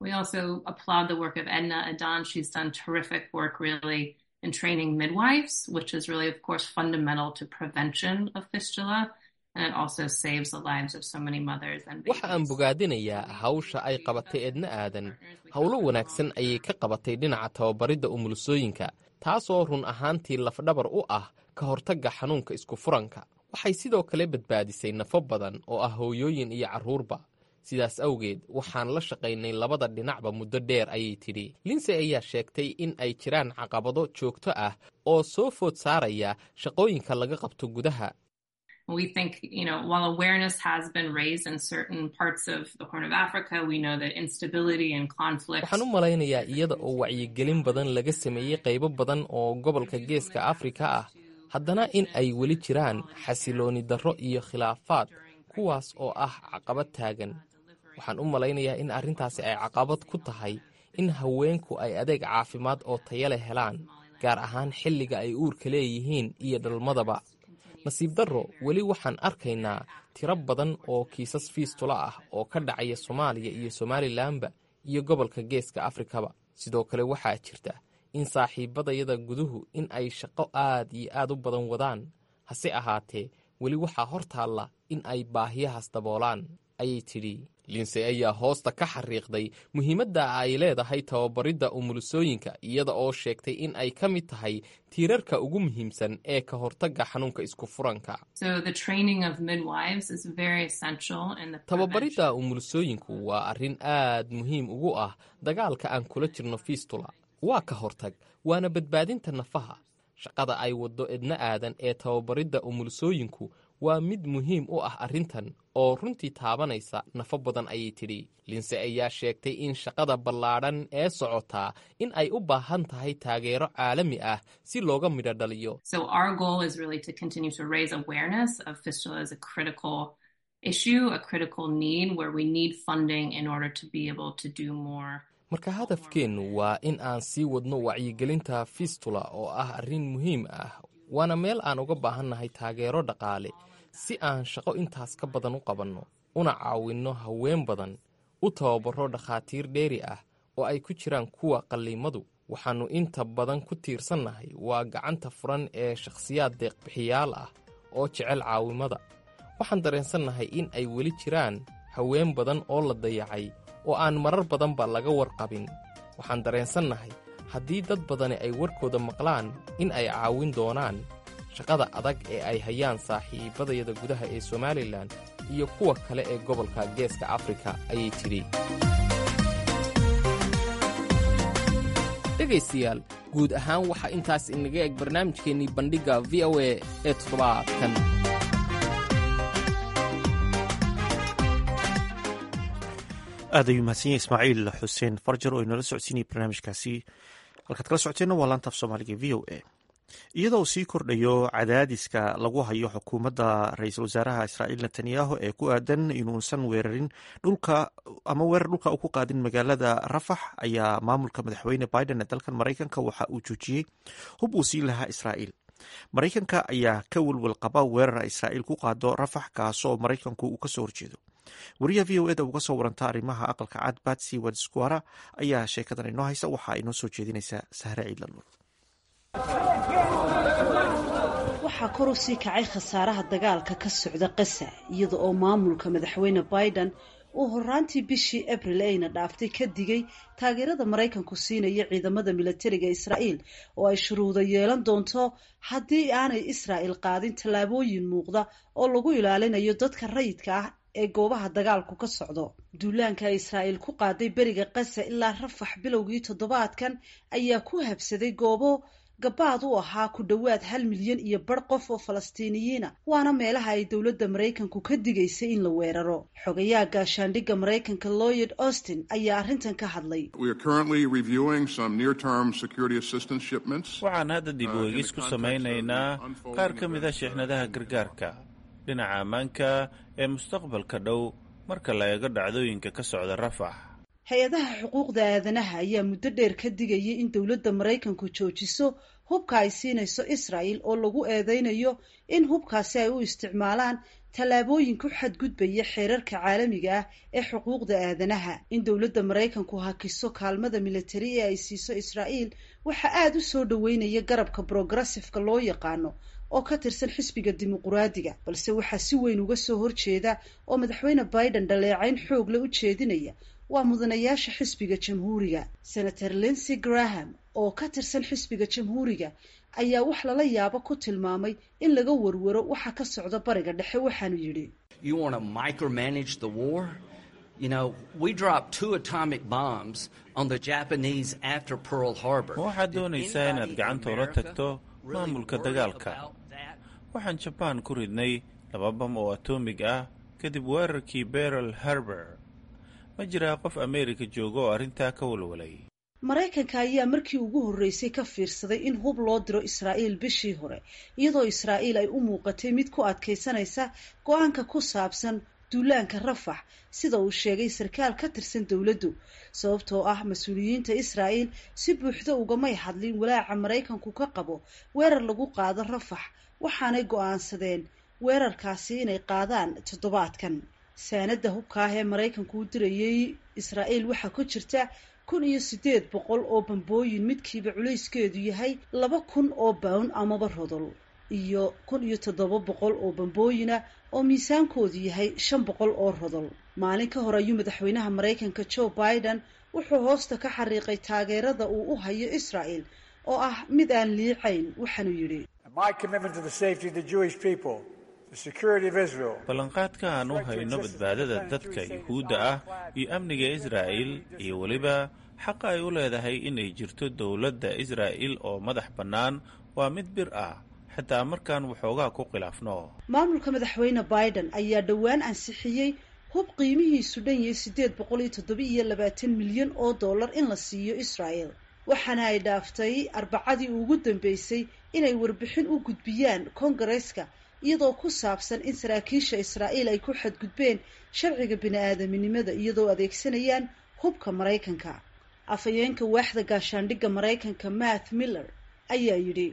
Speaker 14: in training midwives, which is really, of course, fundamental to prevention of fistula. And it also saves the lives of so many mothers and babies.
Speaker 11: waxa aan bogaadinayaa hawsha ay qabatay edna aadan howlo wanaagsan ayay ka qabatay dhinaca tababaridda umulisooyinka taasoo run ahaantii lafdhabar u ah ka hortagga xanuunka isku furanka waxay sidoo kale badbaadisay nafo badan oo ah hooyooyin iyo carruurba sidaas awgeed waxaan la shaqaynay labada dhinacba muddo dheer ayay tidhi linsey ayaa sheegtay in ay jiraan caqabado joogto ah oo soo food saaraya shaqooyinka laga qabto gudaha
Speaker 14: We think, you know, while awareness has been raised in certain parts of the Horn of Africa, we know that instability and conflict.
Speaker 11: waxaan u malaynayaa iyada oo wacyigelin badan laga sameeyey qaybo badan oo gobolka geeska afrika ah haddana in ay weli jiraan xasilooni darro iyo khilaafaad kuwaas oo ah caqabad taagan waxaan u malaynayaa in arrintaasi ay caqabad ku tahay in haweenku ay adeeg caafimaad oo taya leh helaan gaar ahaan xilliga ay uurka leeyihiin iyo dhalmadaba nasiib darro weli waxaan arkaynaa tiro badan oo kiisas fiistula ah oo ka dhacaya soomaaliya iyo somalilanba iyo gobolka geeska afrikaba sidoo kale waxaa jirta in saaxiibadayada guduhu in ay shaqo aad iyo aad u badan wadaan hase ahaatee weli waxaa hor taalla in ay baahiyahaas daboolaan ayay tidhi linsey ayaa hoosta ka xariiqday muhiimadda ay leedahay tababaridda umulusooyinka iyada oo sheegtay in ay ka mid tahay tiirarka ugu muhiimsan ee ka hortagga xanuunka isku furanka
Speaker 14: So the training of midwives is very essential in the
Speaker 11: tababaridda umulusooyinku waa arrin aad muhiim ugu ah dagaalka aan kula jirno fiistula waa ka hortag waana badbaadinta nafaha shaqada ay waddo edna aadan ee tababaridda umulusooyinku waa mid muhiim u ah arrintan oo runtii taabanaysa nafo badan ayay tidhi linse ayaa sheegtay in shaqada ballaadhan ee socotaa in ay u baahan tahay taageero caalami ah si looga midho dhaliyo
Speaker 14: So our goal is really to continue to raise awareness of fistula as a critical issue, a critical need where we need funding in order to be able to do more.
Speaker 11: marka hadafkeennu waa in aan sii wadno wacyigelinta fistula oo ah arrin muhiim ah waana meel aan uga baahannahay taageero dhaqaale si aan shaqo intaas ka badan u qabanno una caawinno haween badan u tababaro dhakhaatiir dheeri ah oo ay ku jiraan kuwa qalliimadu waxaannu inta badan ku tiirsannahay waa gacanta furan ee shakhsiyaad deeqbixiyaal ah oo jecel caawimada waxaan dareensannahay in ay weli jiraan haween badan oo la dayacay oo aan marar badanba laga warqabin waxaan dareensannahay haddii dad badani ay warkooda maqlaan in ay caawin doonaan shaqada adag ee ay hayaan saaxiibadayada gudaha ee somalilan iyo kuwa kale ee gobolka geeska afrika ayay tidhi dhegaystayaal guud ahaan waxaa intaas inaga eg barnaamijkeennii bandhigga v o a ee toddobaadkan
Speaker 1: aad ayuu mahadsan yahay ismaaciil xuseen farjar oo inala socodsiinaya barnaamijkaasi halkaad kala socoteenna waa laanta af soomaaliga v o a iyadoo sii kordhayo cadaadiska lagu hayo xukuumadda ra-iisul wasaaraha israa'iil netanyahu ee ku aadan inuusan weerarin dhulka ama weerar dhulka u ku qaadin magaalada rafax ayaa maamulka madaxweyne biden ee dalkan maraykanka waxa uu joojiyey hub uu siin lahaa israa'iil maraykanka ayaa ka welwel qaba weerara israa'iil ku qaado rafax kaasoo maraykanku uu kasoo horjeedo wariyaha v o eda uga soo waranta arrimaha aqalka cad batsy wadsquara ayaa sheekadan inoo haysa waxaa inoo soo jeedinaysa sahre ciidlanuur
Speaker 15: waxaa kor u sii kacay khasaaraha dagaalka ka socda qasa iyada oo maamulka madaxweyne biden uu horaantii bishii abril ayna dhaaftay ka digay taageerada maraykanku siinaya ciidamada milatariga israa'iil oo ay shuruudo yeelan doonto haddii aanay israa'il qaadin tallaabooyin muuqda oo lagu ilaalinayo dadka rayidka ah ee goobaha dagaalku ka socdo duulaanka israa'iil ku qaaday beriga qasa ilaa rafax bilowgii toddobaadkan ayaa ku habsaday goobo gabaad u ahaa ku dhowaad hal milyan iyo bar qof oo falastiiniyiina waana meelaha ay dowladda maraykanku ka digaysay in la weeraro xogayaha gaashaandhigga maraykanka lloyd austin ayaa arrintan ka hadlay
Speaker 8: waxaan hadda dib u eegis ku samaynaynaa qaar ka mida sheexnadaha gargaarka dhinaca ammaanka ee mustaqbalka dhow marka la eego dhacdooyinka ka socda rafax
Speaker 15: hay-adaha xuquuqda aadanaha ayaa muddo dheer ka digayay in dowladda maraykanku joojiso hubka ay siinayso israa'il oo lagu eedeynayo in hubkaasi ay u isticmaalaan tallaabooyin ku xadgudbaya xeerarka caalamiga ah ee xuquuqda aadanaha in dowladda maraykanku hakiso kaalmada militari ee ay siiso israa'iil waxaa aada u soo dhoweynaya garabka progressifka loo yaqaano oo ka tirsan xisbiga dimuquraadiga balse waxaa si weyn uga soo horjeeda oo madaxweyne biden dhaleecayn xoog le u jeedinaya waa mudanayaasha xisbiga jamhuuriga senator linsey graham oo ka tirsan xisbiga jamhuuriga ayaa wax lala yaabo ku tilmaamay in laga warwaro waxa ka socda bariga dhexe waxaanu yidhi
Speaker 10: ma waxaad doonaysaa inaad gacanta ula tagto maamulka dagaalka waxaan jabaan ku ridnay laba bam oo atomig ah kadib weerarkii berel harber ma jiraa qof ameerika jooga oo arrintaa ka walwalay
Speaker 15: maraykanka ayaa markii ugu horreysay ka fiirsaday in hub loo diro israa'iil bishii hore iyadoo israa'iil ay u muuqatay mid ku adkaysanaysa go-aanka ku saabsan duulaanka rafax sida uu sheegay sarkaal ka tirsan dowladdu sababtoo ah mas-uuliyiinta israa'iil si buuxda ugamay hadlin walaaca maraykanku ka qabo weerar lagu qaado rafax waxaanay go-aansadeen weerarkaasi inay qaadaan toddobaadkan saanada hubka ah ee maraykanku u dirayay israa'iil waxaa ku jirta kun iyo siddeed boqol oo bambooyin midkiiba culayskeedu yahay laba kun oo bawn amaba rodol iyo kun iyo toddoba boqol oo bambooyina oo miisaankoodu yahay shan boqol oo rodol maalin ka hor ayuu madaxweynaha maraykanka joe biden wuxuu hoosta ka xariiqay taageerada uu u hayo israa'el oo ah mid aan liicayn waxaanuu yidhi
Speaker 10: ballanqaadka aan u hayno badbaadada dadka yuhuudda ah iyo amniga israa'il iyo weliba xaqa ay u leedahay inay jirto dowladda israa'il oo madax bannaan waa mid bir ah xitaa markaan waxoogaa ku khilaafno
Speaker 15: maamulka madaxweyne biden ayaa dhowaan ansixiyey hub qiimihiisu dhan yahay siddeed boqol iyo toddoba iyo labaatan milyan oo dollar in la siiyo israa'el waxaana ay dhaaftay arbacadii ugu dambeysay inay warbixin u gudbiyaan kongareeska iyadoo ku saabsan in saraakiisha israa'iil ay ku xadgudbeen sharciga bini-aadaminimada iyadoo adeegsanayaan hubka maraykanka afhayeenka waaxda gaashaandhigga maraykanka math miller ayaa yidhi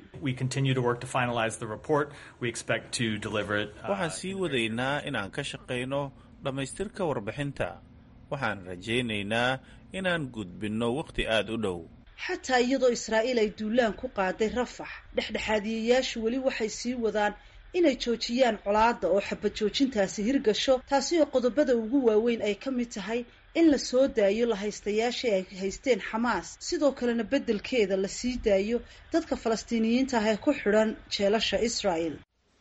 Speaker 10: waxaan sii wadaynaa inaan ka shaqayno dhammaystirka warbixinta waxaan rajaynaynaa inaan gudbinno wakhti aada u dhow
Speaker 15: xataa iyadoo israa'iil ay duulaan ku qaaday rafax dhexdhexaadiyayaashu weli waxay sii wadaan inay joojiyaan colaadda oo xabad joojintaasi hirgasho taasi oo qodobada ugu waaweyn ay ka mid tahay in la soo daayo la haystayaashii ay haysteen xamaas sidoo kalena beddelkeeda la sii daayo dadka falastiiniyiinta ah ee ku xidhan jeelasha israa'el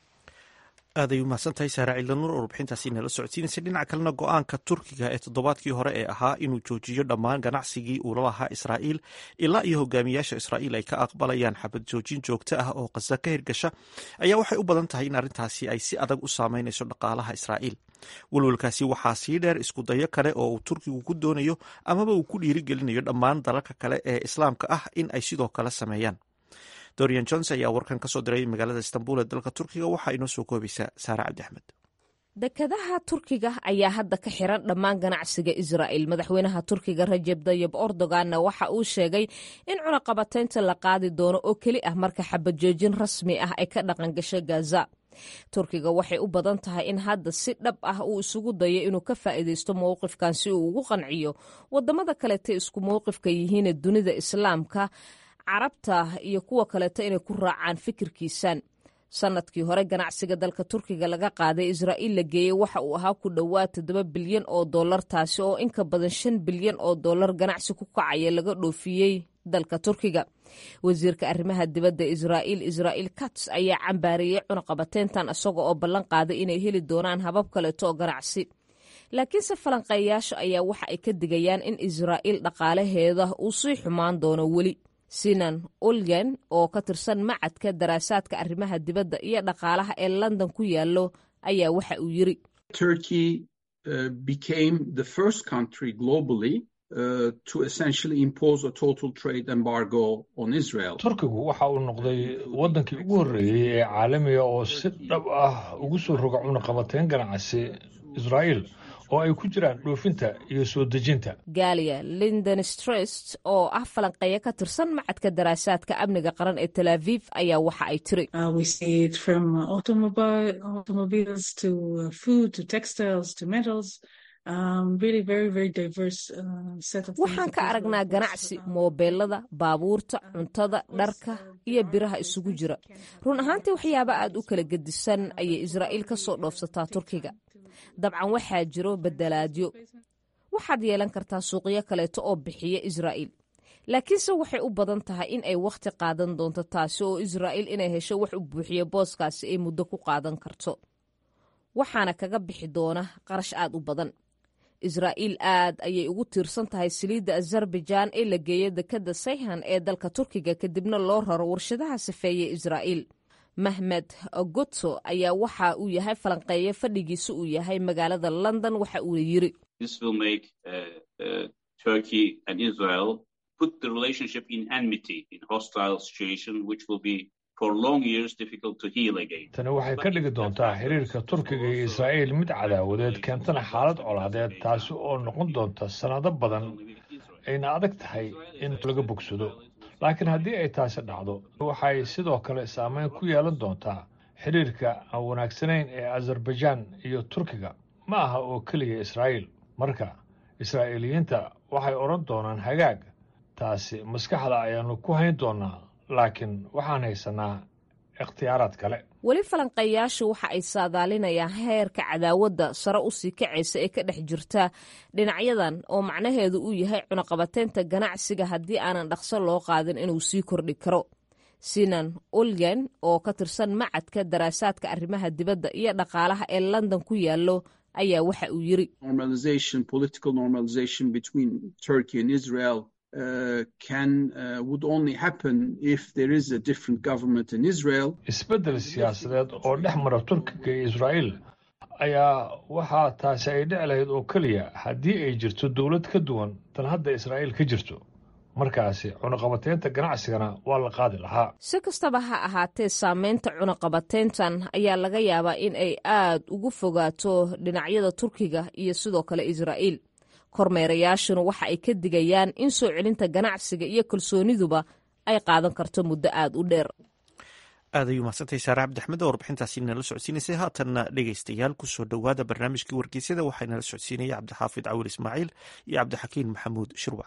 Speaker 1: aaday u mahadsantahay saara ciidanuur oo warbixintaasi inala socodsiinaysa dhinaca kalena go-aanka turkiga ee toddobaadkii hore ee ahaa inuu joojiyo dhammaan ganacsigii uu la lahaa israa'iil ilaa iyo hogaamiyaasha israa'iil ay ka aqbalayaan xabad joojin joogto ah oo khaza ka hirgasha ayaa waxay u badan tahay in arrintaasi ay si adag u saameynayso dhaqaalaha israa'iil welwelkaasi waxaa sii dheer isku dayo kale oo uu turkigu ku doonayo amaba uu ku dhiirigelinayo dhammaan dalalka kale ee islaamka ah in ay sidoo kale sameeyaan dorian jones ayaa warkan ka soo diray magaalada istanbul ee dalka turkiga waxaa inoo soo koobaysaa saare cabdi axmed
Speaker 16: dekadaha turkiga ayaa hadda ka xiran dhammaan ganacsiga israa'il madaxweynaha turkiga rajeb dayib erdoganna waxa uu sheegay in cunaqabataynta la qaadi doono oo keli ah marka xabajoojin rasmi ah ay ka dhaqan gasho gaza turkiga waxay u badan tahay in hadda si dhab ah uu isugu dayo inuu ka faa'iidaysto mowqifkan si uu ugu qanciyo wadamada kalete isku mowqifka yihiine dunida islaamka carabta iyo kuwa kaleeto inay ku raacaan fikirkiisan sanadkii hore ganacsiga dalka turkiga laga qaaday israa'iil la geeyey waxa uu ahaa ku dhowaad toddoba bilyan oo dollar taasi oo inka badan shan bilyan oo dollar ganacsi ku kacaya laga dhoofiyey dalka turkiga wasiirka arrimaha dibadda israa'iil israa'iil kats ayaa cambaariyey cunaqabateyntan isaga oo ballan qaaday inay heli doonaan habab kaleeto oo ganacsi laakiinse falanqeeyaasha ayaa waxa ay ka digayaan in israa'iil dhaqaalaheeda uu sii xumaan doono weli sinan ulgen oo ka tirsan macadka daraasaadka arrimaha dibadda iyo dhaqaalaha ee london ku yaallo ayaa waxa uu yiri
Speaker 17: turkigu waxa uu noqday waddankii ugu horreeyey ee caalamiga oo si dhab ah ugu soo roga cunaqabateyn ganacsi israa'iil oo ay ku jiraan dhoofinta iyo soo dejinta
Speaker 16: galia linden strest oo ah falanqeeya ka tirsan macadka daraasaadka amniga qaran ee tel aviv ayaa waxa ay tiri waxaan ka aragnaa ganacsi moobeelada baabuurta cuntada dharka iyo biraha isugu jira run ahaantii waxyaaba aad u kala gedisan ayay israa'iil ka soo dhoofsataa turkiga dabcan waxaa jiro bedelaadyo waxaad yeelan kartaa suuqyo kaleeto oo bixiya israa'iil laakiinse waxay u badan tahay in ay wakhti qaadan doonto taasi oo israa'iil inay hesho wax u buuxiyo booskaasi ay muddo ku qaadan karto waxaana kaga bixi doona qarash aad u badan israa'iil aad ayay ugu tiirsan tahay saliidda azerbaijaan ee la geeya dekadda sayhan ee dalka turkiga kadibna loo raro warshadaha safeeye israa'iil mahmed gotso ayaa waxa uu yahay falanqeeye fadhigiisa uu yahay magaalada london waxa uuna yiri
Speaker 17: tani waxay ka dhigi doontaa xiriirka turkiga iyo israa'iil mid cadaawadeed keentana xaalad colaadeed taasi oo noqon doonta sannado badan ayna adag tahay in laga bogsado laakiin haddii ay taasi dhacdo waxay sidoo kale saameyn ku yeelan doontaa xiriirka aan wanaagsanayn ee azerbaijaan iyo turkiga ma aha oo keliya israa'iil marka israa'iiliyiinta waxay odhan doonaan hagaag taasi maskaxda ayaannu ku hayn doonnaa laakiin waxaan haysanaa ikhtiyaaraad kale
Speaker 16: weli falanqeeyaashu waxa ay saadaalinayaan heerka cadaawadda sare u sii kacaysa ee ka dhex jirta dhinacyadan oo macnaheedu uu yahay cunaqabateynta ganacsiga haddii aanan dhaqso loo qaadin inuu sii kordhi karo sinan ulgen oo ka tirsan macadka daraasaadka arrimaha dibadda iyo dhaqaalaha ee london ku yaallo ayaa waxa uu yiri
Speaker 17: isbeddel siyaasadeed oo dhex mara turkiga iyo israa'iil ayaa waxaa taasi ay dhici lahayd oo keliya haddii ay jirto dowlad ka duwan tan hadda israa'iil ka jirto markaasi cunaqabateynta ganacsigana waa la qaadi lahaa
Speaker 16: si kastaba ha ahaatee saameynta cunaqabateyntan ayaa laga yaabaa in ay aad ugu fogaato dhinacyada turkiga iyo sidoo kale israa'iil kormeerayaashuna waxa ay ka digayaan in soo celinta ganacsiga iyo kalsooniduba ay qaadan karto muddo aad u dheer
Speaker 1: aad ayuu mahadsantahay saare cabdixmed oo warbixintaasi nala socodsiinaysay haatanna dhegaystayaal kusoo dhowaada barnaamijkii wargeysyada waxaa nala socodsiinaya cabdixaafid cawil ismaaciil iyo cabdixakiin maxamuud shirwac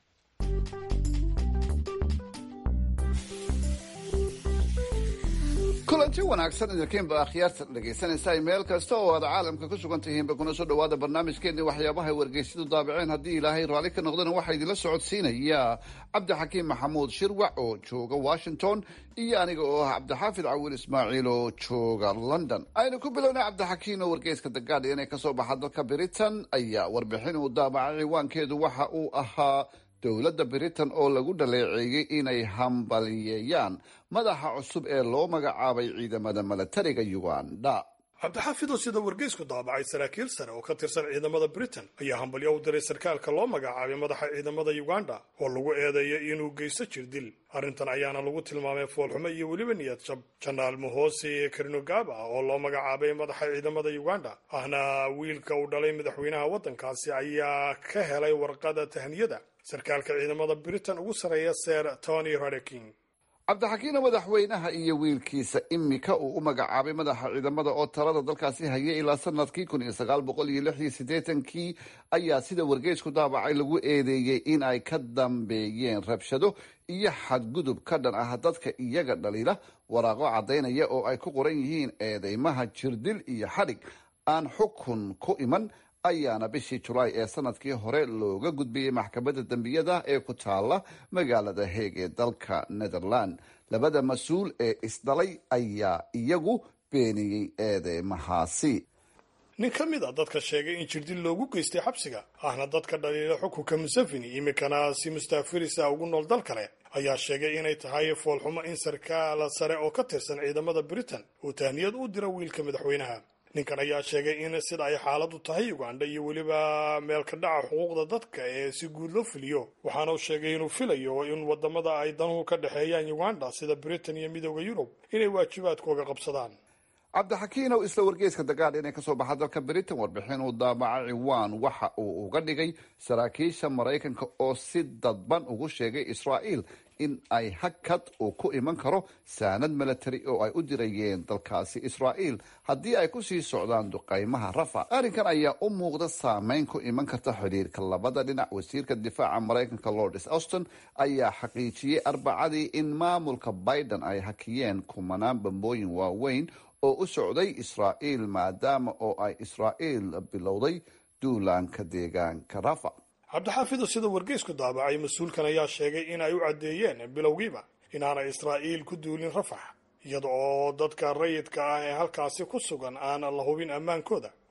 Speaker 18: kulanti wanaagsan idinkiinba akhyaarta dhegaysanaysaa meel kasta oo aad caalamka ku sugan tihiinba kuna soo dhowaada barnaamijkeennii waxyaabahay wargeysyadu daabaceen haddii ilaahay raalli ka noqdana waxaa idinla socodsiinaya cabdixakiim maxamuud shirwac oo jooga washington iyo aniga oo ah cabdixaafid cawil ismaaciil oo jooga london aynu ku bilownay cabdixakiim oo wargeyska the guardian ee kasoo baxa dalka britain ayaa warbixin uu daabacay ciwaankeedu waxa uu ahaa dowladda britain oo lagu dhaleeceeyey inay hambaliyeeyaan madaxa cusub ee loo magacaabay ciidamada milatariga uganda
Speaker 19: cabdixaafid oo sida wargeysku daabacay saraakiil sare oo ka tirsan ciidamada britain ayaa hambalyo u diray sarkaalka loo magacaabay madaxa ciidamada uganda oo lagu eedeeyay inuu geysto jir dil arrintan ayaana lagu tilmaamay foolxumo iyo weliba niyad jab janaal mohosi karinogaba oo loo magacaabay madaxa ciidamada uganda ahna wiilka uu dhalay madaxweynaha waddankaasi ayaa ka helay warqada tahniyada sarkaalka ciidamada britain ugu sarreeya ser tony radeking
Speaker 18: cabdixakiina madaxweynaha iyo wiilkiisa imika uu u magacaabay madaxa ciidamada oo talada dalkaasi hayay ilaa sanadkii kun iyo sagaal boqol iyo lix iyo siddeetankii ayaa sida wargeysku daabacay lagu eedeeyey in ay ka dambeeyeen rabshado iyo xadgudub ka dhan ah dadka iyaga dhaliila waraaqo caddaynaya oo ay ku qoran yihiin eedeymaha jirdil iyo xadhig aan xukun ku iman ayaana bishii julaay ee sanadkii hore looga gudbiyey maxkamadda dembiyada ee ku taala magaalada heeg ee dalka netherland labada mas-uul ee isdhalay ayaa iyagu beeniyey eedeymahaasi
Speaker 19: nin ka mid a dadka sheegay in jirdil loogu geystay xabsiga ahna dadka dhaliila xukunka museveni iminkana si mustaafirisa ugu nool dal kale ayaa sheegay inay tahay foolxumo in sarkaal sare oo ka tirsan ciidamada britain uu tahniyad u diro wiilka madaxweynaha ninkan ayaa sheegay in sida ay xaaladu tahay uganda iyo weliba meelka dhaca xuquuqda dadka ee si guud loo fuliyo waxaana uu sheegay inuu filayo in wadamada ay danuhu ka dhexeeyaan uganda sida britain iyo midooda yurub inay waajibaadkooga qabsadaan
Speaker 18: cabdixakiin ow isla wargeyska dagaal inay kasoo baxa dalka britain warbixin uu daabaca ciwaan waxa uu uga dhigay saraakiisha maraykanka oo si dadban ugu sheegay israa'iil in ay hakad uu ku iman karo saanad milatari oo ay u dirayeen dalkaasi israa'iil haddii ay kusii socdaan duqaymaha rafa arrinkan ayaa u muuqda saameyn ku iman karta xidhiirka labada dhinac wasiirka difaaca maraykanka lords auston ayaa xaqiijiyey arbacadii in maamulka biden ay hakiyeen kumanaan bambooyin waaweyn oo u socday israa'iil maadaama oo ay israa'iil bilowday duulaanka deegaanka rafa
Speaker 19: cabdixaafido sida wargeysku daabacay mas-uulkan ayaa sheegay in ay u caddeeyeen bilowgiiba inaanay israa'iil ku duulin rafax iyada oo dadka rayidka ah ee halkaasi ku sugan aan la hubin ammaankooda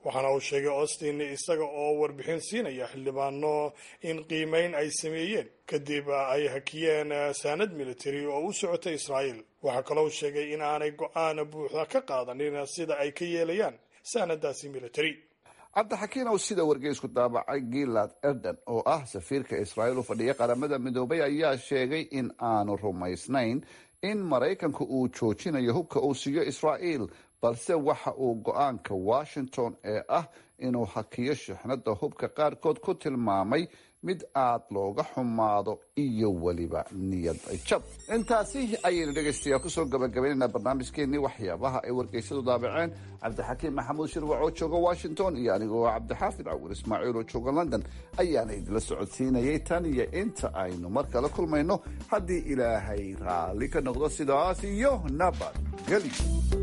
Speaker 19: waxaana uu sheegay austin isaga oo warbixin siinaya xildhibaano in qiimeyn ay sameeyeen kadib ay hakiyeen saanad military oo u socotay israa'iil waxaa kaloo sheegay in aanay go-aan buuxda ka qaadanin sida ay ka yeelayaan saanadaasi military
Speaker 18: cabdixakiin ow sida wargeysku daabacay gilad erden oo ah safiirka israa'iil u fadhiya qaramada midoobay ayaa sheegay in aanu rumaysnayn in maraykanku uu joojinayo hubka uu siiyo israa'iil balse waxa uu go-aanka washington ee ah inuu hakiyo shixnada hubka qaarkood ku tilmaamay mid aad looga xumaado iyo weliba niyad jab intaasi ayaynu dhegaystayaal kusoo gabagabaynaynaa barnaamijkeenii waxyaabaha ay wargeysadu daabaceen cabdixakiim maxamuud shirwac oo jooga washington iyo anigoo cabdixaafid cawir ismaaciil oo jooga london ayaana idinla socodsiinayay tan iyo inta aynu mar kale kulmayno haddii ilaahay raalli ka noqdo sidaas iyo nabadgeli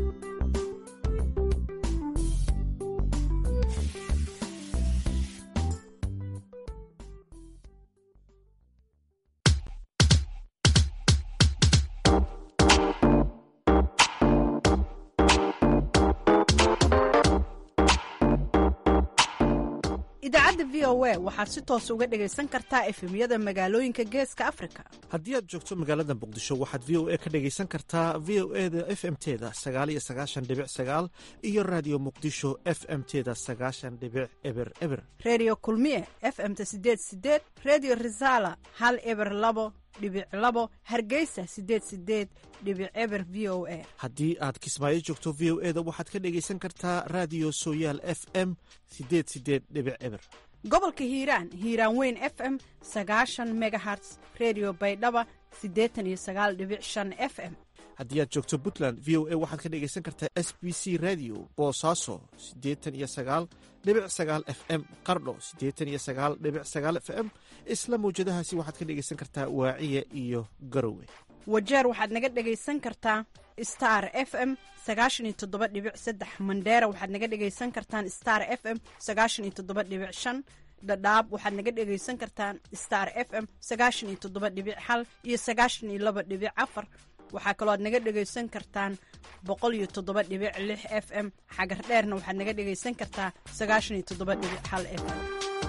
Speaker 20: idaacadda v o a waxaad si toos uga dhegaysan kartaa efemyada magaalooyinka geeska afrika
Speaker 1: haddii aad joogto magaalada muqdisho waxaad v o a ka dhegaysan kartaa v o e da f m teda sagaal iyo sagaashan dhibic sagaal iyo raadiyo muqdisho f m teda sagaashan dhibic eber eber
Speaker 20: redio kulmiye f m ta sideed sideed redio resala hal eber labo dhibic labo hargeysa sideed sideed dhibic eber v o a
Speaker 1: haddii aad kismaayo joogto v o e da waxaad ka dhegaysan kartaa raadiyo sooyaal f m sideed sideed dhibic eber
Speaker 20: gobolka hiiraan hiiraan weyn f m sagaashan megaherts redio baydhaba siddeetan iyo sagaal dhibic shan f m
Speaker 1: haddii aad joogto puntland v o a waxaad ka dhegaysan kartaa s b c radio boosaaso siddeetan iyo sagaal dhibic sagaal f m qardho siddeetan iyo sagaal dhibic sagaal f m isla mawjadahaasi waxaad ka dhegaysan kartaa waaciya iyo garowe
Speaker 20: wajeer waxaad naga dhegaysan kartaa star f m sagaashan iyo toddoba dhibic saddex mandheera waxaad naga dhegaysan kartaan star f m sagaashan iyo toddoba dhibic shan dhadhaab waxaad naga dhegaysan kartaan star f m sagaashan iyo toddoba dhibic hal iyo sagaashan iyo laba dhibic afar waxaa kaloo aad naga dhegaysan kartaan boqol iyo toddoba dhibic lix f m xagar dheerna waxaad naga dhegaysan kartaa sagaashan iyo toddoba dhibic hal f m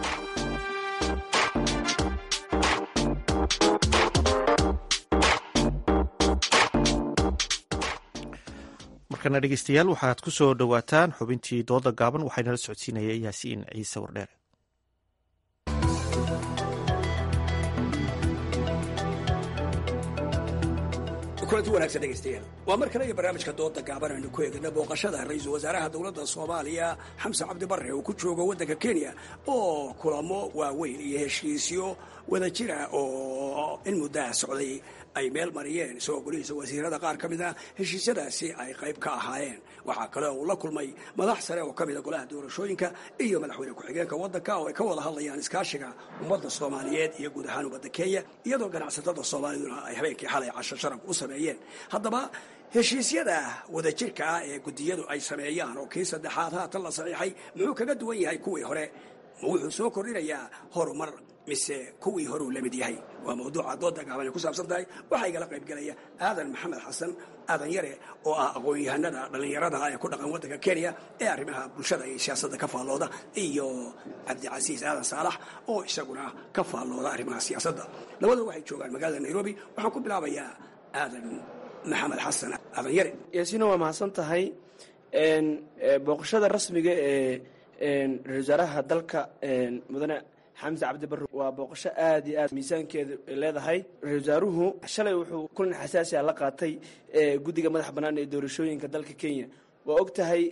Speaker 1: markana dhegeystayaal waxaad ku soo dhowaataan xubintii dooda gaaban waxaynala socodsiinaya yaasiin ciise wardheere
Speaker 21: kulanti wanagsan dhegeystayaal waa mar kale iyo barnaamijka dooda gaaban aynu ku eegna booqashada ra-iisul wasaaraha dowladda soomaaliya xamse cabdi barre uu ku joogo waddanka kenya oo kulamo waaweyn iyo heshiisyo wada jira oo in muddaha socday ay meel mariyeen isagoo golihiisa wasiirada qaar ka mid a heshiisyadaasi ay qayb ka ahaayeen waxaa kale uu la kulmay madax sare oo ka mida golaha doorashooyinka iyo madaxweyne ku-xigeenka waddanka oo ay ka wada hadlayaan iskaashiga ummadda soomaaliyeed iyo guud ahaan ummadda kenya iyadoo ganacsatada soomaaliduna ay habeenkii xalay casho sharaf u sameeyeen haddaba heshiisyada wadajirka ah ee guddiyadu ay sameeyaan oo kii saddexaad haatan la saxiixay muxuu kaga duwan yahay kuwii hore ma wuxuu soo kordhinayaa horumar mise kuwii horuu la mid yahay waa mawduuca dooda gaaban ay ku saabsan tahay waxaa igala qayb galaya aadan maxamed xasan aadan yare oo ah aqoon-yahanada dhallinyarada ee ku dhaqan waddanka kenya ee arrimaha bulshada iyo siyaasadda ka faallooda iyo cabdicasiis aadan saalax oo isaguna ka faallooda arrimaha siyaasadda labadua waxay joogaan magaalada nairobi waxaan ku bilaabayaa aadan maxamed xasan aadan yare
Speaker 22: yaasiina waa mahadsan tahay booqashada rasmiga ee ra-isul wasaaraha dalka mudane xamse cabdi barre waa booqasho aad iyo aad miisaankeedu leedahay ra-isul wasaaruhu shalay wuxuu kulan xasaasiya la qaatay guddiga madaxa bannaan ee doorashooyinka dalka kenya waa og tahay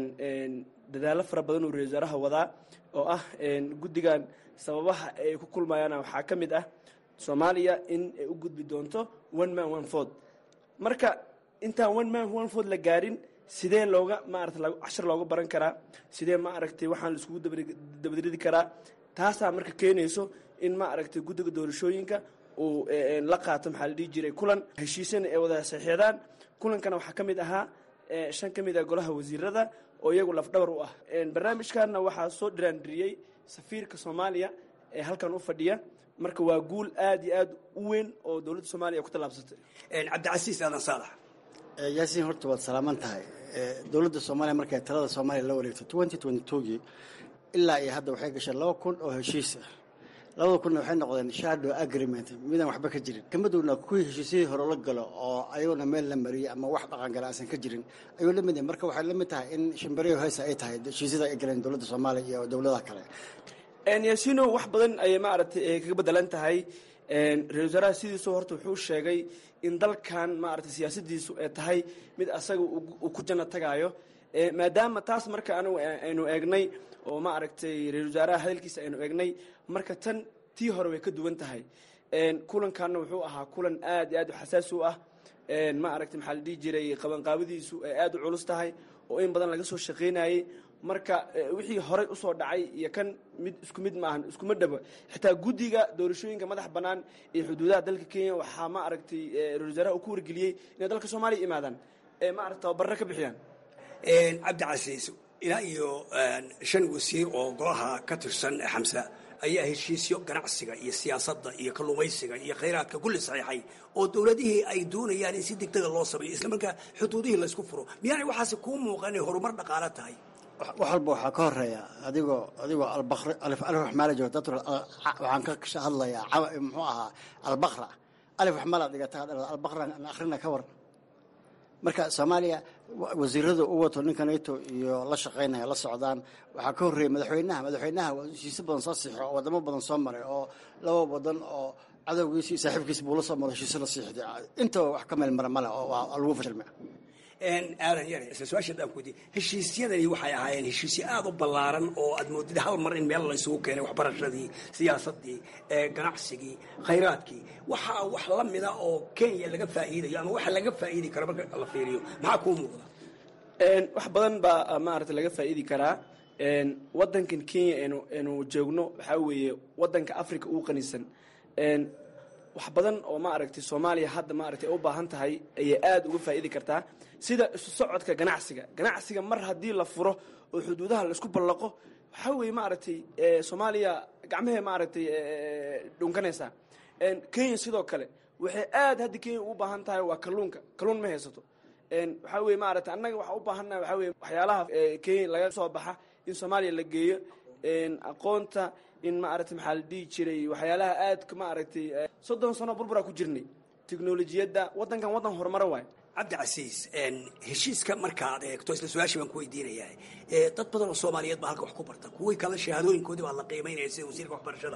Speaker 22: dadaallo fara badan uu ra-isul wasaaraha wadaa oo ah guddigan sababaha ay ku kulmayaan waxaa ka mid ah soomaaliya in ay u gudbi doonto one man one ford marka intaan one man one ford la gaarin sidee looga maarata cashar looga baran karaa sidee ma aragtay waxaan la iskugu dabadridi karaa taasaa marka keenayso in ma aragtay guddiga doorashooyinka uu la qaato maxaa la dhihi jiray kulan heshiisana ay wada saxiixdaan kulankana waxaa ka mid ahaa shan ka mid ah golaha wasiirada oo iyagu lafdhabar u ah barnaamijkanna waxaa soo dhiraandiriyey safiirka soomaaliya ee halkan u fadhiya marka waa guul aad iyo aad u weyn oo dowladda soomaaliya ay ku tallaabsatay
Speaker 21: cabdicasiis aadan saalax
Speaker 4: yaasiin horta waad salaaman tahay dowladda soomaaliya markay talada soomaaliya la wareegto twenty twenty twogii ilaa iyo hadda waxay gashay laba kun oo heshiis ah labada kunna waxay noqdeen shadow agreement midaan waxba ka jirin kamadowna kuwii heshiisyadii hore la galo oo ayaguna meel la mariyey ama wax dhaqangala aysan ka jirin ayuu la mid yahay marka waxay la mid tahay in shimbariyo heesa ay tahay heshiisyada ay galeen dowladda soomaaliya iyo dowladaha kale
Speaker 22: yaasiino wax badan ayay maaragtay kaga bedelan tahay ra-isul wasaaraha sidiisu horta wuxuu sheegay in dalkan maaragtay siyaasadiisu ay tahay mid asaga uu ku janno tagaayo maadaama taas marka anigu aynu eegnay oo maaragtay ra-isul wasaaraha hadalkiisa aynu eegnay marka tan tii hore way ka duwan tahay kulankanna wuxuu ahaa kulan aad iyo aad u xasaasi u ah maaragtay maxaa la dhihi jiray qabanqaabadiisu ay aad u culus tahay oo in badan laga soo shaqaynayey marka wixii horey usoo dhacay iyo kan mid isku mid maahan iskuma dhabo xitaa guddiga doorashooyinka madax bannaan iyo xuduudaha dalka kenya waxaa ma aragtay ra-isul wasaaraha uu ku wargeliyey inay dalka soomaaliya imaadaan maarata tababarra ka bixiyaan
Speaker 21: cabdi casiis ilaa iyo shan wasiir oo golaha ka tirsan xamsa ayaa heshiisyo ganacsiga iyo siyaasadda iyo kalluumaysiga iyo khayraadka kulli saxiixay oo dowladihii ay doonayaan in si degdega loo sameeyo isla markaa xuduudihii laysku furo miyaanay waxaasi kuu muuqan inay horumar dhaqaalo tahay
Speaker 4: wax walba waxaa ka horeeya adigoo adigoo albakri alif alif wax maala joogo dad waxaan ka hadlayaa cawa muxuu ahaa albakra alif wax maala dhigata albakra akhrina ka waran marka soomaaliya wasiirada u wato ninka nato iyo la shaqaynaya la socdaan waxaa ka horreeyay madaxweynaha madaxweynaha heshiisyo badan soo siixo oo wadamo badan soo maray oo laba wadan oo cadowgiisi iyo saaxiibkiisi buu la soo maro heshiisyo la siixday intaba wax ka meel mara male oo waa lagu fashilmay
Speaker 21: aadan yare isla su-aasha daan kuweydiye heshiisyadani waxay ahaayeen heshiisyo aada u ballaaran oo aad moodid hal mar in meel la isugu keenay waxbarashadii siyaasadii ganacsigii khayraadkii waxaa wax la mida oo kenya laga faa'iidayo ama waxa laga faa'iidi karo marka la fiiriyo maxaa kuu muuqda
Speaker 22: wax badan baa maarata laga faa'iidi karaa wadankan kenya anu aynu joogno waxaa weeye wadanka africa ugu qanisan wax badan oo maaragtay soomaaliya hadda maaragtay u baahan tahay ayay aada uga faa'iidi kartaa sida isu socodka ganacsiga ganacsiga mar haddii la furo oo xuduudaha laisku ballaqo waxaa weeye maaragtay soomaaliya gacmahee maaragtay dhunkanaysaa kenya sidoo kale waxay aad hadda kenya ugu baahan tahay waa kalluunka kalluun ma haysato waxaa weye maaragtay annaga waxaa u baahannaha waxaa weye waxyaalaha kenya laga soo baxa in soomaaliya la geeyo aqoonta in maaragtay maxaa la dhihi jiray waxyaalaha aadka maaragtay soddon sano burburaa ku jirnay teknolojiyadda waddankan waddan horumaro waay
Speaker 21: cabdi casiis heshiiska markaad eegto isla su-aashii baan ku weydiinayaa dad badan oo soomaaliyeed baa halka wax ku barta kuwii kale shahaadooyinkoodii baa la qiimaynaya sida wasiirka waxbarashada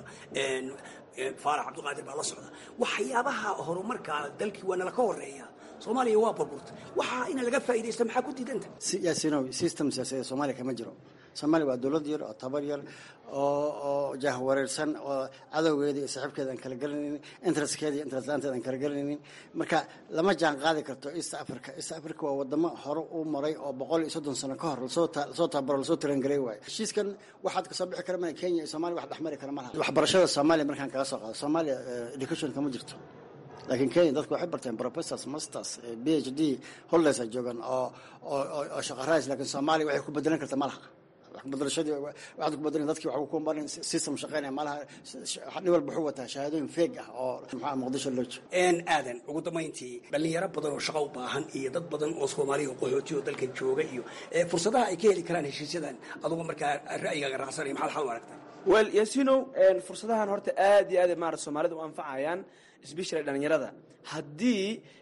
Speaker 21: faarax cabdiqaadir baa la socda waxyaabaha horumarkaa dalkii waa nala ka horeeya soomaaliya waa burburta waxaa ina laga faa'iidaysta maxaa ku diidanta
Speaker 4: yaasinow system siyaasadeed soomaaliya kama jiro soomaaliya waa dowlad yar oo tabar yar oo oo jahwareersan oo cadowgeeda iyo saaxiibkeeda aan kala gelinaynin interestkeeda iyo interest laanteeda aan kala gelinaynin marka lama jaan qaadi karto east africa east africa waa wadamo hore u maray oo boqol iyo soddon sano ka hor lasoo lasoo tabaro lasoo tarangelay waayo heshiiskan waxaad kasoo bixi kara mana kenya iyo soomaaliya wax dhexmari kara malaha waxbarashada soomaaliya markaan kaga soo qaado soomaaliya education kama jirto laakiin kenya dadku waxay barteen professors masters b h d holders ay joogaan oo oo shaqo rays laakiin soomaaliya waxay ku bedelan karta malaha waxbadalashadii waxaad ku bedelan dadkii waxaa ku barin system shaqeynaya malaha nin walba wuxuu wataa shahaadooyin feeg ah oo maxaa muqdisho loo joogo
Speaker 21: aadan ugu dambayntii dhalinyaro badan oo shaqo u baahan iyo dad badan oo soomaaliya oo qaxooti oo dalkan jooga iyo fursadaha ay ka heli karaan heshiisyadan adugu markaa ra'yigaaga raacsanaya maxaad xal u aragtaa
Speaker 22: wel yasinow fursadahan horta aad iyo aad maarata soomaalida u anfacayaan especially dhalinyarada haddii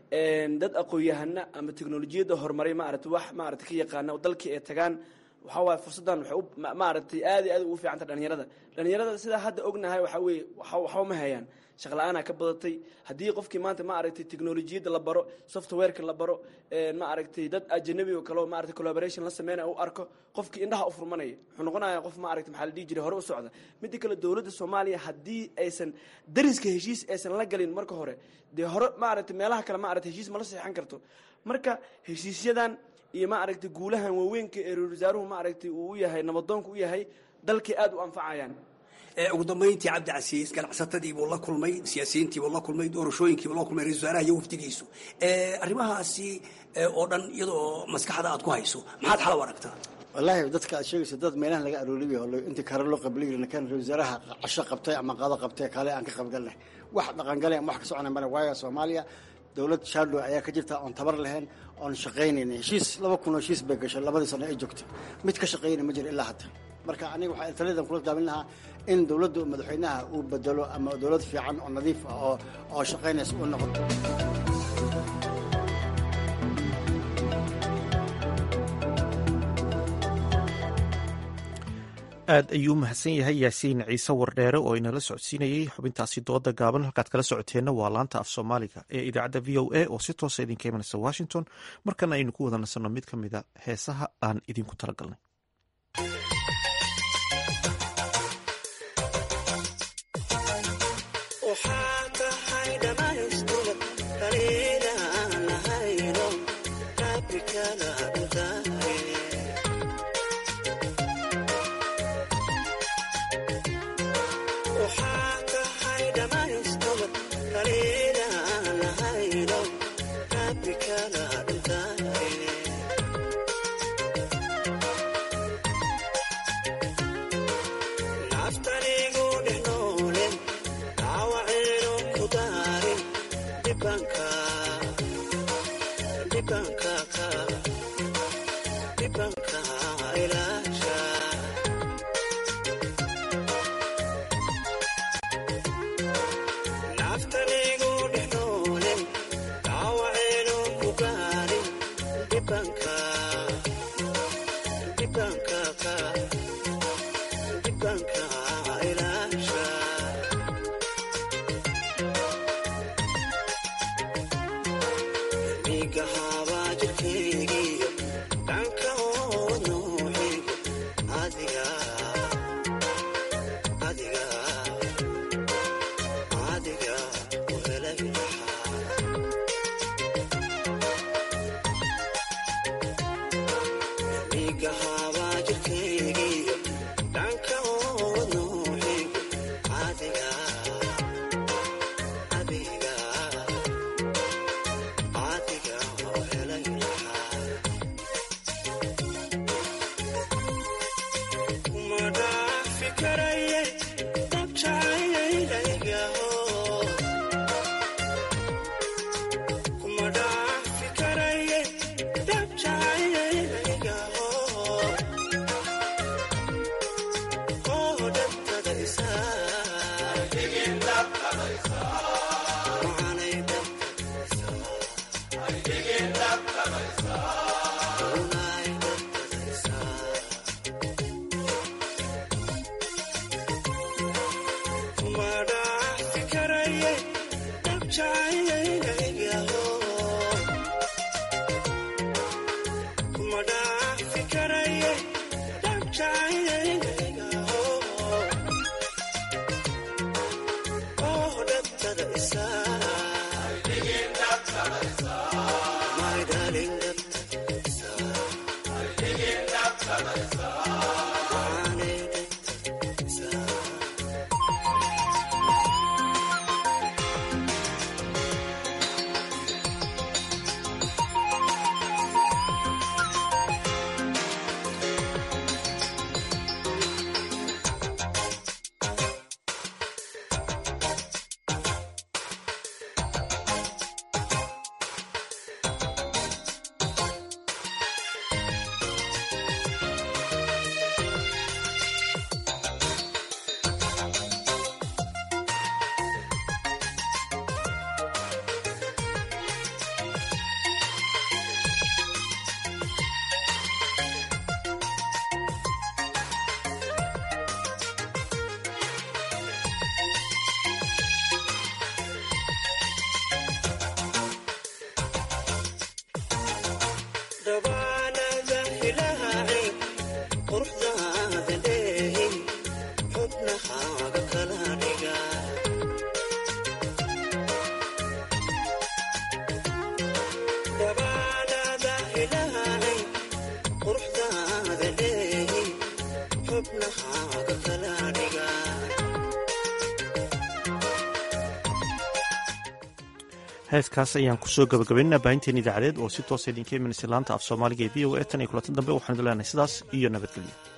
Speaker 22: dad aqoon-yahana ama teknolojiyadda horumaray maarata wax maarata ka yaqaana dalkii ay tagaan waxaa waaye fursaddan waxay u maaragtay aad iyo aad ugu fiicanta dhalinyarada dhalinyarada sidaa hadda ognahay waxaa weeye waxba ma hayaan shaqla-aanaa ka badatay haddii qofkii maanta ma aragtay teknolojiyadda la baro softwareka la baro ma aragtay dad ajanabi oo kaleo maaragtay collaboration la sameynaya u arko qofkii indhaha u furmanaya wuxuu noqonaya qof ma aragtay maxaa la dhihi jiray hore u socda midda kale dowladda soomaaliya haddii aysan dariska heshiis aysan la galin marka hore dee hore ma aragtay meelaha kale ma aragtay heshiis ma la seexan karto marka heshiisyadan iyo ma aragtay guulahan waaweynka ee ra-isul wasaaruhu ma aragtay uu u yahay nabadoonka u yahay dalkii aad u anfacayaan
Speaker 21: ugu dambayntii cabdi casiis ganacsatadiibuu la kulmay siyaasiyiintiibuu la kulmay doorashooyinkiibuu la kulmay ra-isul wasaaraha iyo wafdigiisu arrimahaasi oo dhan iyadoo maskaxda aad ku hayso maxaad xal u aragtaa
Speaker 4: wallaahi dadka aad sheegayso dad meelahan laga aroolibiy oo intii kare loo qabliyi kan ra-isul wasaaraha casho qabtay ama qado qabtay kale aan ka qaybgalnay wax dhaqangalay ama wax ka soconay male waayo soomaaliya dowlad shadow ayaa ka jirta oon tabar lahayn oon shaqaynayn heshiis laba kun oo heshiis bay gashay labadii sano ay joogtay mid ka shaqaynay ma jiro ilaa hadda marka aniga waxaa taliyadan kula gaabin lahaa in dowladda madaxweynaha uu bedelo ama dowlad fiican oo nadiif ah oo oo shaqaynaysa u noqoto
Speaker 1: aad ayuu u mahadsan yahay yaasiin ciise wardheere oo inala socodsiinayey xubintaasi dooda gaaban halkaad kala socoteenna waa laanta af soomaaliga ee idaacadda v o a oo si toosa idinka imanaysa washington markana aynu ku wada nasanno mid ka mida heesaha aan idinku talagalnay heeskaas ayaan kusoo gabagabaynaa baahinteen idaacadeed oo si toosa idinka imanaysa laanta af soomaaliga ee v o a tan iyo kulantan dambe waxaan idin leenahay sidaas iyo nabadgelyo